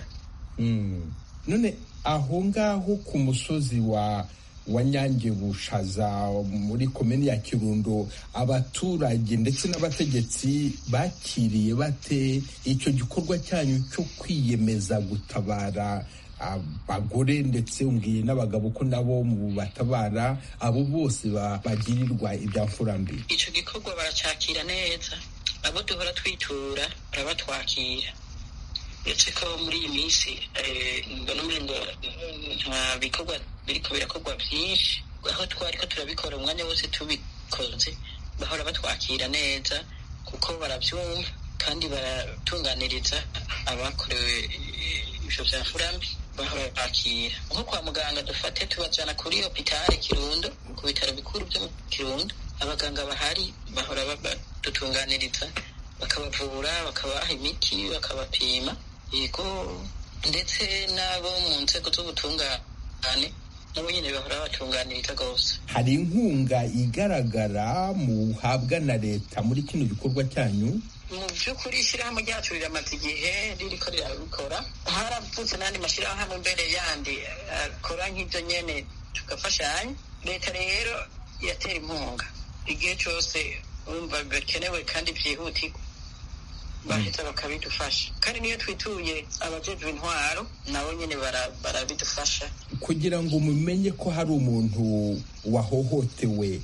none aho ngaho ku musozi wa wa nyange bushaza muri komini ya kirundo abaturage ndetse n'abategetsi bakiriye bate icyo gikorwa cyanyu cyo kwiyemeza gutabara abagore ndetse umbwiye n'abagabo ko nabo mu batabara abo bose bagirirwa ibya mfurambi icyo gikorwa baracyakira neza abo duhora twitura barabatwakira uretse ko muri iyi minsi mbona umengo nta bikorwa biriko birakorwa byinshi aho twari ko turabikora umwanya wose tubikoze bahora batwakira neza kuko barabyumva kandi baratunganiriza abakorewe ibyo bya furambi bahora bakira nko kwa muganga dufate tubajyana kuri hopitale kirundo ku bitaro bikuru byo mu kirundo abaganga bahari bahora badutunganiriza bakabavura bakabaha imiti bakabapima yego ndetse n'abo mu nzego z'ubutungane nabo nyine bahora batunganiriza rwose hari inkunga igaragara muhabwa na leta muri kino gikorwa cyanyu mu by'ukuri ishyirahamwe ryacu riramaze igihe ririko rirabikora haravutse n'andi mashyirahamwe mbere yandi akora nk'ibyo nyene tugafashanya leta rero yatera inkunga igihe cyose wumva bikenewe kandi byihutirwa bahita bakabidufasha kandi niyo twituye abajejwe intwaro nabo nyine barabidufasha kugira ngo mumenye ko hari umuntu wahohotewe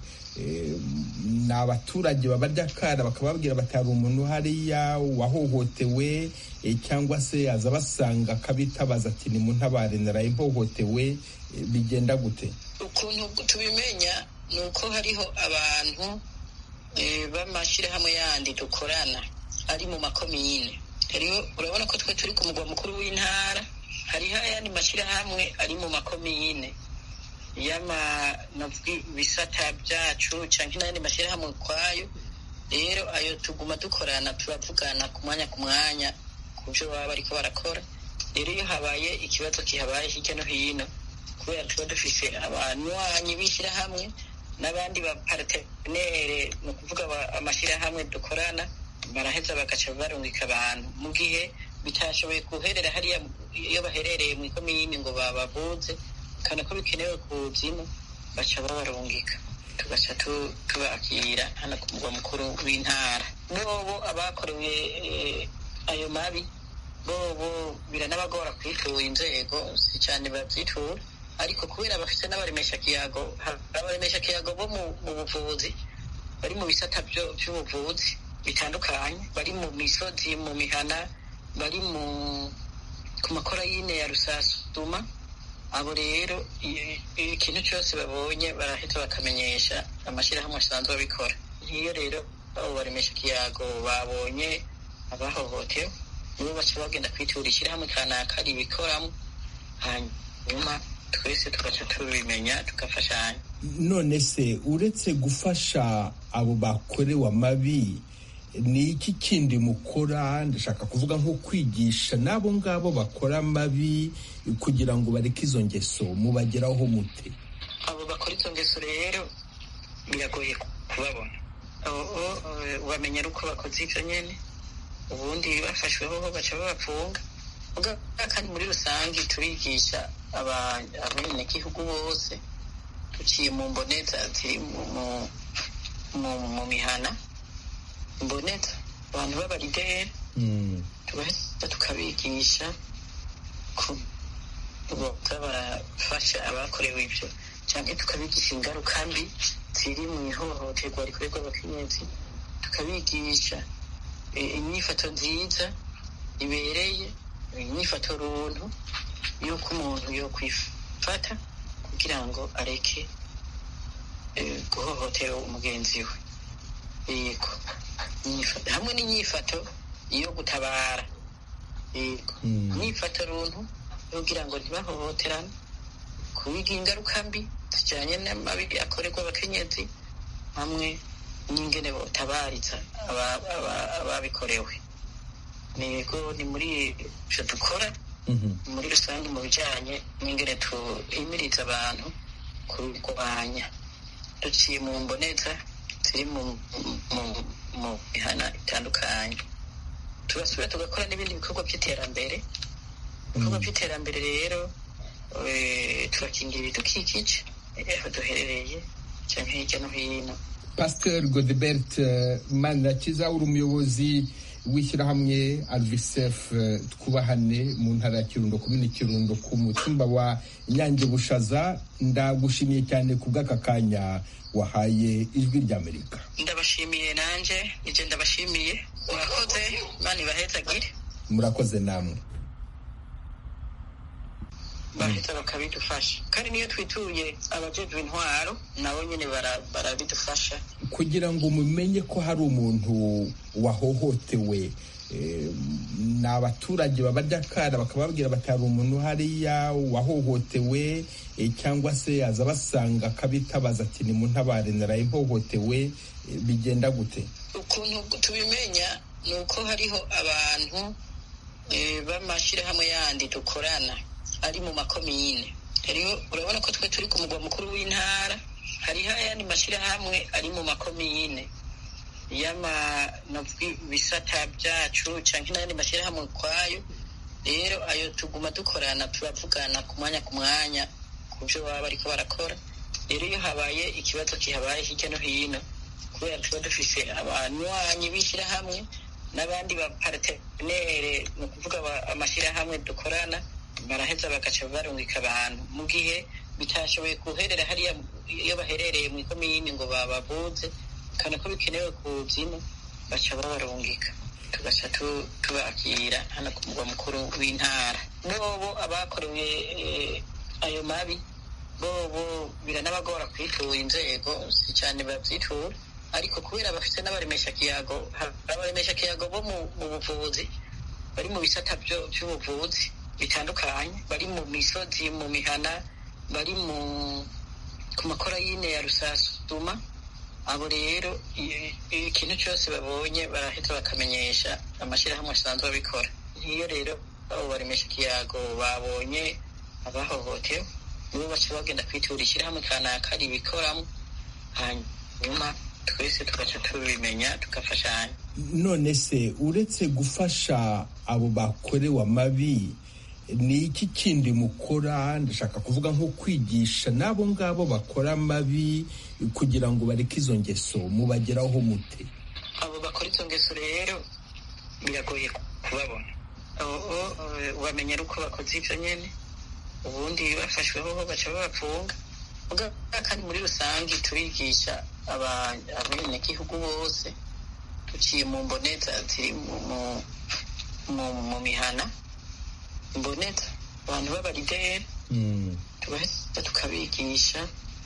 ni abaturage babarya akara bakababwira bati hari umuntu hariya wahohotewe cyangwa se aza basanga akabitabaza ati ni muntabare naraye mpohotewe bigenda gute ukuntu tubimenya ni uko hariho abantu b'amashyirahamwe yandi dukorana ari mu makomine hariho urabona ko twe turi ku mugwa mukuru w'intara hariho ayandi mashyirahamwe ari mu makomine y'ibisata byacu cyangwa n'ayandi mashyirahamwe ukwayo rero ayo tuguma dukorana turavugana ku mwanya ku mwanya ku byo baba bariko barakora rero iyo habaye ikibazo kihabaye hirya no hino kubera tuba dufise abanywanyi b'ishyirahamwe n'abandi bapartenere ni ukuvuga amashyirahamwe dukorana baraheza bagaca barungika abantu mu gihe bitashoboye guherera hariya iyo baherereye mu ikomini ngo babavuze kandi ko bikenewe kuzimu baca babarungika tugaca tubakira hano ku mugwa mukuru w'intara bobo abakorewe ayo mabi bobo biranabagora kwitura inzego si cyane babyitura ariko kubera bafite n'abaremesha kiyago abaremesha kiyago bo mu buvuzi bari mu bisata by'ubuvuzi bitandukanye bari mu misozi mu mihana bari mu ku makora y'ine ya rusasuma abo rero ikintu cyose babonye barahita bakamenyesha amashyirahamwe asanzwe abikora nk'iyo rero abo baremesha ikiyago babonye abahohotewe nibo baca bagenda kwitura ishyirahamwe kanaka ribikoramo hanyuma twese tugaca tubimenya tugafashanya none se uretse gufasha abo bakorewe amabi ni iki kindi mukora ndashaka kuvuga nko kwigisha n'abo ngabo bakora amabi kugira ngo bareke izo ngeso mubageraho mute abo bakora izo ngeso rero biragoye kubabona ubamenya ari uko bakoze ibyo nyine ubundi bafashweho baca babapfunga kandi muri rusange turigisha abenegihugu bose duciye mu mboneza ziri mu mihana mboneza abantu b'abarideri tugahita tukabigisha boza barafasha abakorewe ibyo cyangwa tukabigisha ingaruka mbi ziri mu ihohoterwa rikorerwa abakenyezi tukabigisha inyifato nziza ibereye inyifato runtu y'uko umuntu yo kwifata kugira ngo areke guhohotera umugenzi we yego hamwe n'inyifato yo gutabara yego inyifato runtu kugira ngo ntibahohoterane kubiga ingaruka mbi zijyanye n'amabi akorerwa abakenyezi hamwe n'ingene botabariza ababikorewe yego ni muri ibyo dukora muri rusange mu bijyanye n'ingene tuhimiriza abantu kurwanya duciye mu mboneza ziri mu mihana itandukanye tugasubira tugakora n'ibindi bikorwa by'iterambere ibikorwa by'iterambere rero turakingira ibidukikije aho duherereye cyangwa hirya no hino pasteur godebert manirakiza uri umuyobozi w'ishyirahamwe alvisef twubahane mu ntara ya kirundo komini kirundo ku mutumba wa inyange bushaza ndagushimiye cyane ku bw'aka kanya wahaye ijwi ry'amerika ndabashimiye nanjye ibyo ndabashimiye murakoze mani bahezagire murakoze namwe bahita bakabidufasha kandi niyo twituye abajejwe intwaro nabo nyine barabidufasha kugira ngo mumenye ko hari umuntu wahohotewe ni abaturage babajya kara bakababwira bati hari umuntu hariya wahohotewe cyangwa se yaza basanga akabitabaza ati ni mu ntabare naraye mpohotewe bigenda gute ukuntu tubimenya ni uko hariho abantu b'amashyirahamwe yandi dukorana ari mu makomine hariho urabona ko twe turi ku mugwa mukuru w'intara hariho ayandi mashyirahamwe ari mu makomine y'ibisata byacu cyangwa n'ayandi mashyirahamwe ukwayo rero ayo tuguma dukorana turavugana ku mwanya ku mwanya ku byo baba bariko barakora rero iyo habaye ikibazo kihabaye hirya no hino kubera tuba dufise abanywanyi b'ishyirahamwe n'abandi bapartenere ni ukuvuga amashyirahamwe dukorana baraheza bagaca barungika abantu mu gihe bitashoboye guherera hariya iyo baherereye mu ikomini ngo bababuze kana ko bikenewe ku zino baca babarungika tugaca tubakira hano ku mugwa mukuru w'intara bobo abakorewe ayo mabi bobo biranabagora kwitura inzego si cyane babyitura ariko kubera bafite n'abaremesha kiyago abaremesha kiyago bo mu buvuzi bari mu bisata by'ubuvuzi bitandukanye bari mu misozi mu mihana bari mu ku makora y'ine ya rusasuma abo rero ikintu cyose babonye barahita bakamenyesha amashyirahamwe asanzwe abikora nk'iyo rero abo baremesha ikiyago babonye abahohotewe nibo baca bagenda kwitura ishyirahamwe kanaka ribikoramo hanyuma twese tugaca tubimenya tugafashanya none se uretse gufasha abo bakorewe amabi ni iki kindi mukora ndashaka kuvuga nko kwigisha n'abo ngabo bakora amabi kugira ngo bareke izo ngeso mubageraho mute abo bakora izo ngeso rero biragoye kubabona bamenyera uko bakoze ibyo nyine ubundi bafashweho baca babapfunga kandi muri rusange turigisha abenegihugu bose duciye mu mboneza ziri mu mihana mboneza abantu b'abarideri tugahita tukabigisha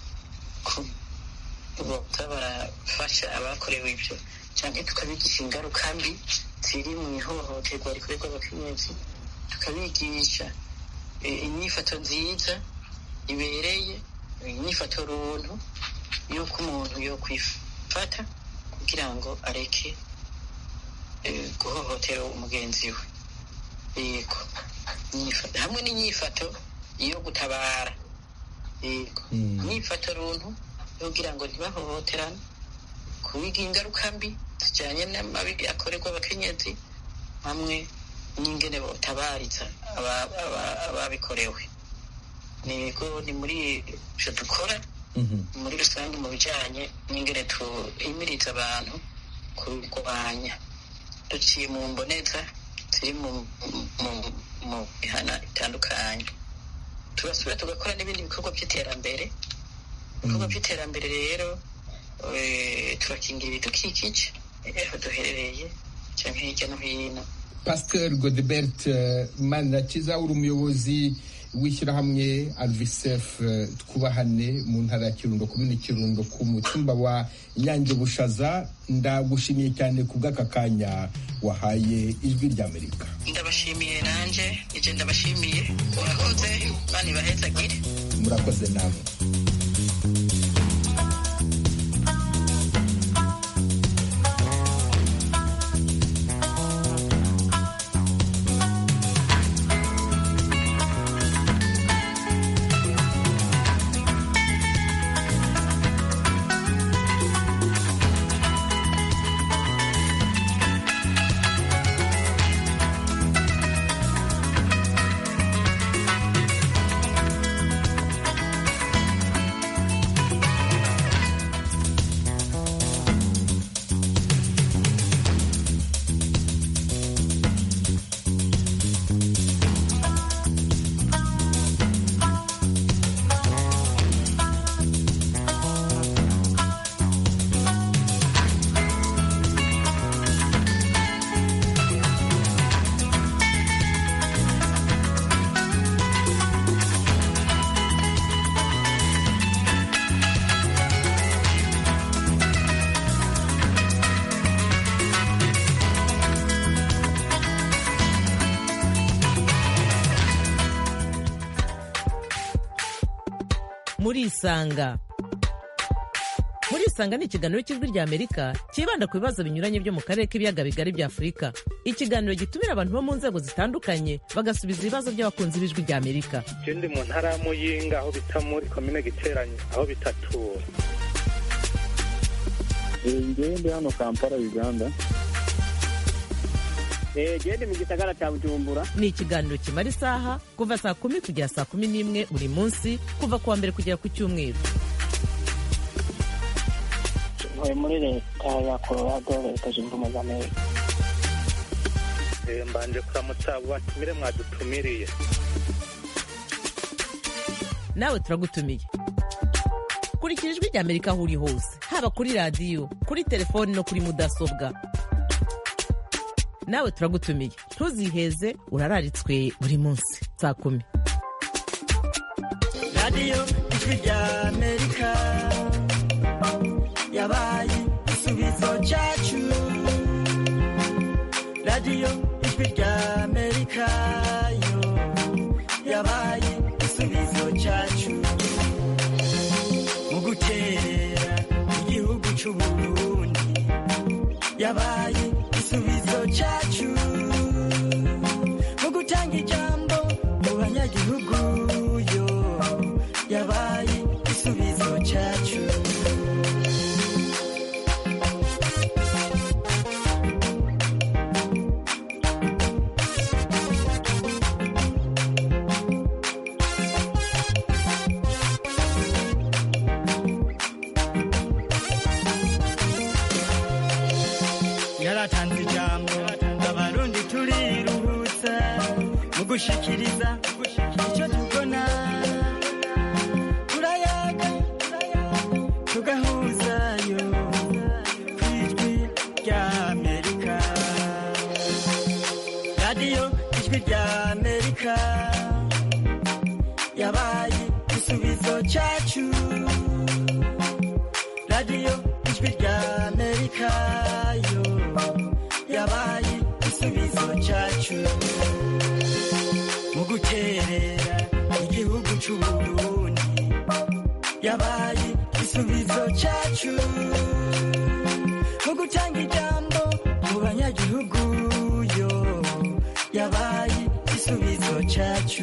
boza barafasha abakorewe ibyo cyangwa tukabigisha ingaruka mbi ziri mu ihohoterwa rikorerwa abakenyezi tukabigisha inyifato nziza ibereye inyifato runtu y'uko umuntu yo kwifata kugira ngo areke guhohotera umugenzi we yego hamwe n'inyifato yo gutabara yego inyifato runtu yo kugira ngo ntibahohoterane kubiga ingaruka mbi zijyanye n'amabi akorerwa abakenyezi hamwe n'ingene botabariza ababikorewe nego ni muri ibyo dukora muri rusange mu bijyanye n'ingene tuhimiriza abantu kurwanya duciye mu mboneza ziri mu mihana itandukanye tugasubira tugakora n'ibindi bikorwa by'iterambere ibikorwa by'iterambere rero turakingira ibidukikije aho duherereye cyangwa hirya no hino pasteur godebert manirakiza uri umuyobozi w'ishyirahamwe alvisef twubahane mu ntara ya kirundo komini kirundo ku mutumba wa inyange bushaza ndagushimiye cyane ku bw'aka kanya wahaye ijwi ry'amerika ndabashimiye nanjye ibyo ndabashimiye murakoze bani bahezagire murakoze namwe murisanga murisanga ni ikiganiro cy'ijwi rya amerika cyibanda ku bibazo binyuranye byo mu karere k'ibiyaga bigari bya afurika ikiganiro gitumira abantu bo mu nzego zitandukanye bagasubiza ibibazo by'abakunzi b'ijwi rya amerika je ndi mu ntara ya muyinga aho bita muri komine giteranye aho bitatura ngewe ndi hano kampala uganda gende mu gisagara cya bujumbura ni ikiganiro kimara isaha kuva saa kumi kugera saa kumi n'imwe buri munsi kuva ku wa mbere kugera ku cyumweru ntuye muri leta ya colorado leta zunze ubumwe za amerika Eh, mbanje kuramutsa abo batumire mwadutumiriye nawe turagutumiye kurikira ijwi rya amerika aho uri hose haba kuri radiyo kuri telefoni no kuri mudasobwa nawe turagutumiye ntuziheze urararitswe buri munsi saa kumi radiyo ijwi rya amerika yabaye igisubizo cyacu radiyo ijwi rya amerika yo yabaye igisubizo cyacu mu guterera igihugu cy'u burundi yabaye igisubizo cyacu mu gutanga ijambo mu banyagihugu yo yabaye igisubizo cyacu yaratanze ijambo abarundi turiruhutsa mu gushikiriza icyo tubona turayaga tugahuzayo ku ijwi rya amerika radiyo ijwi rya amerika yabaye igisubizo cyacu radiyo ijwi rya amerika yo yabaye igisubizo cyacu mu guterera igihugu cy'u burundi yabaye igisubizo cyacu mu gutanga ijambo mu banyagihugu yo yabaye igisubizo cyacu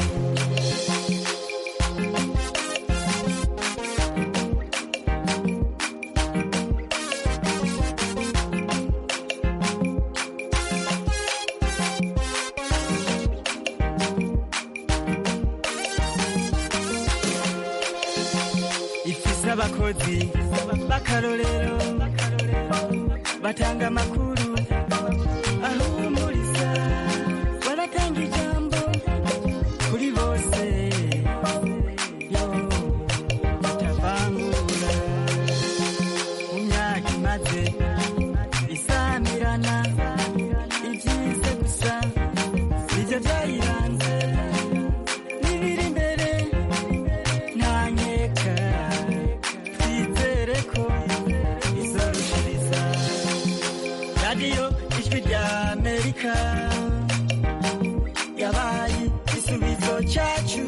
ifise abakozi b'akarorero batanga amakuru ahumuriza baratanga ijambo kuri bose yo batavangura mu myaka imaze isamirana ibyize gusa nibyo byayiranze n'ibiri imbere ntanyeka twizere ko izorushiriza radiyo ijwi rya amerika yabaye igisubizo cyacu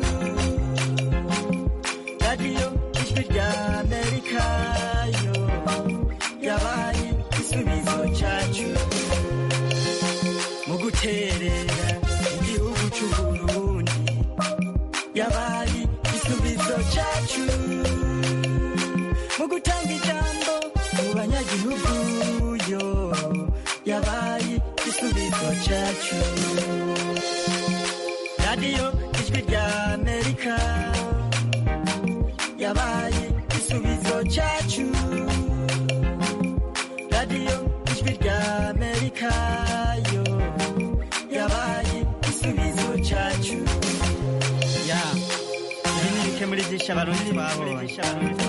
radiyo ijwi rya amerika yo yabaye igisubizo cyacu mu guterera igihugu cy'u burundi yabaye igisubizo cyacu mu gutanga ijambo mu banyagihugu yo yabaye igisubizo cyacu radiyo ijwi rya amerika yabaye igisubizo cyacu radiyo ijwi rya amerika yo yabaye igisubizo cyacu ya ibi ni bike muri byinshi abarundi babonye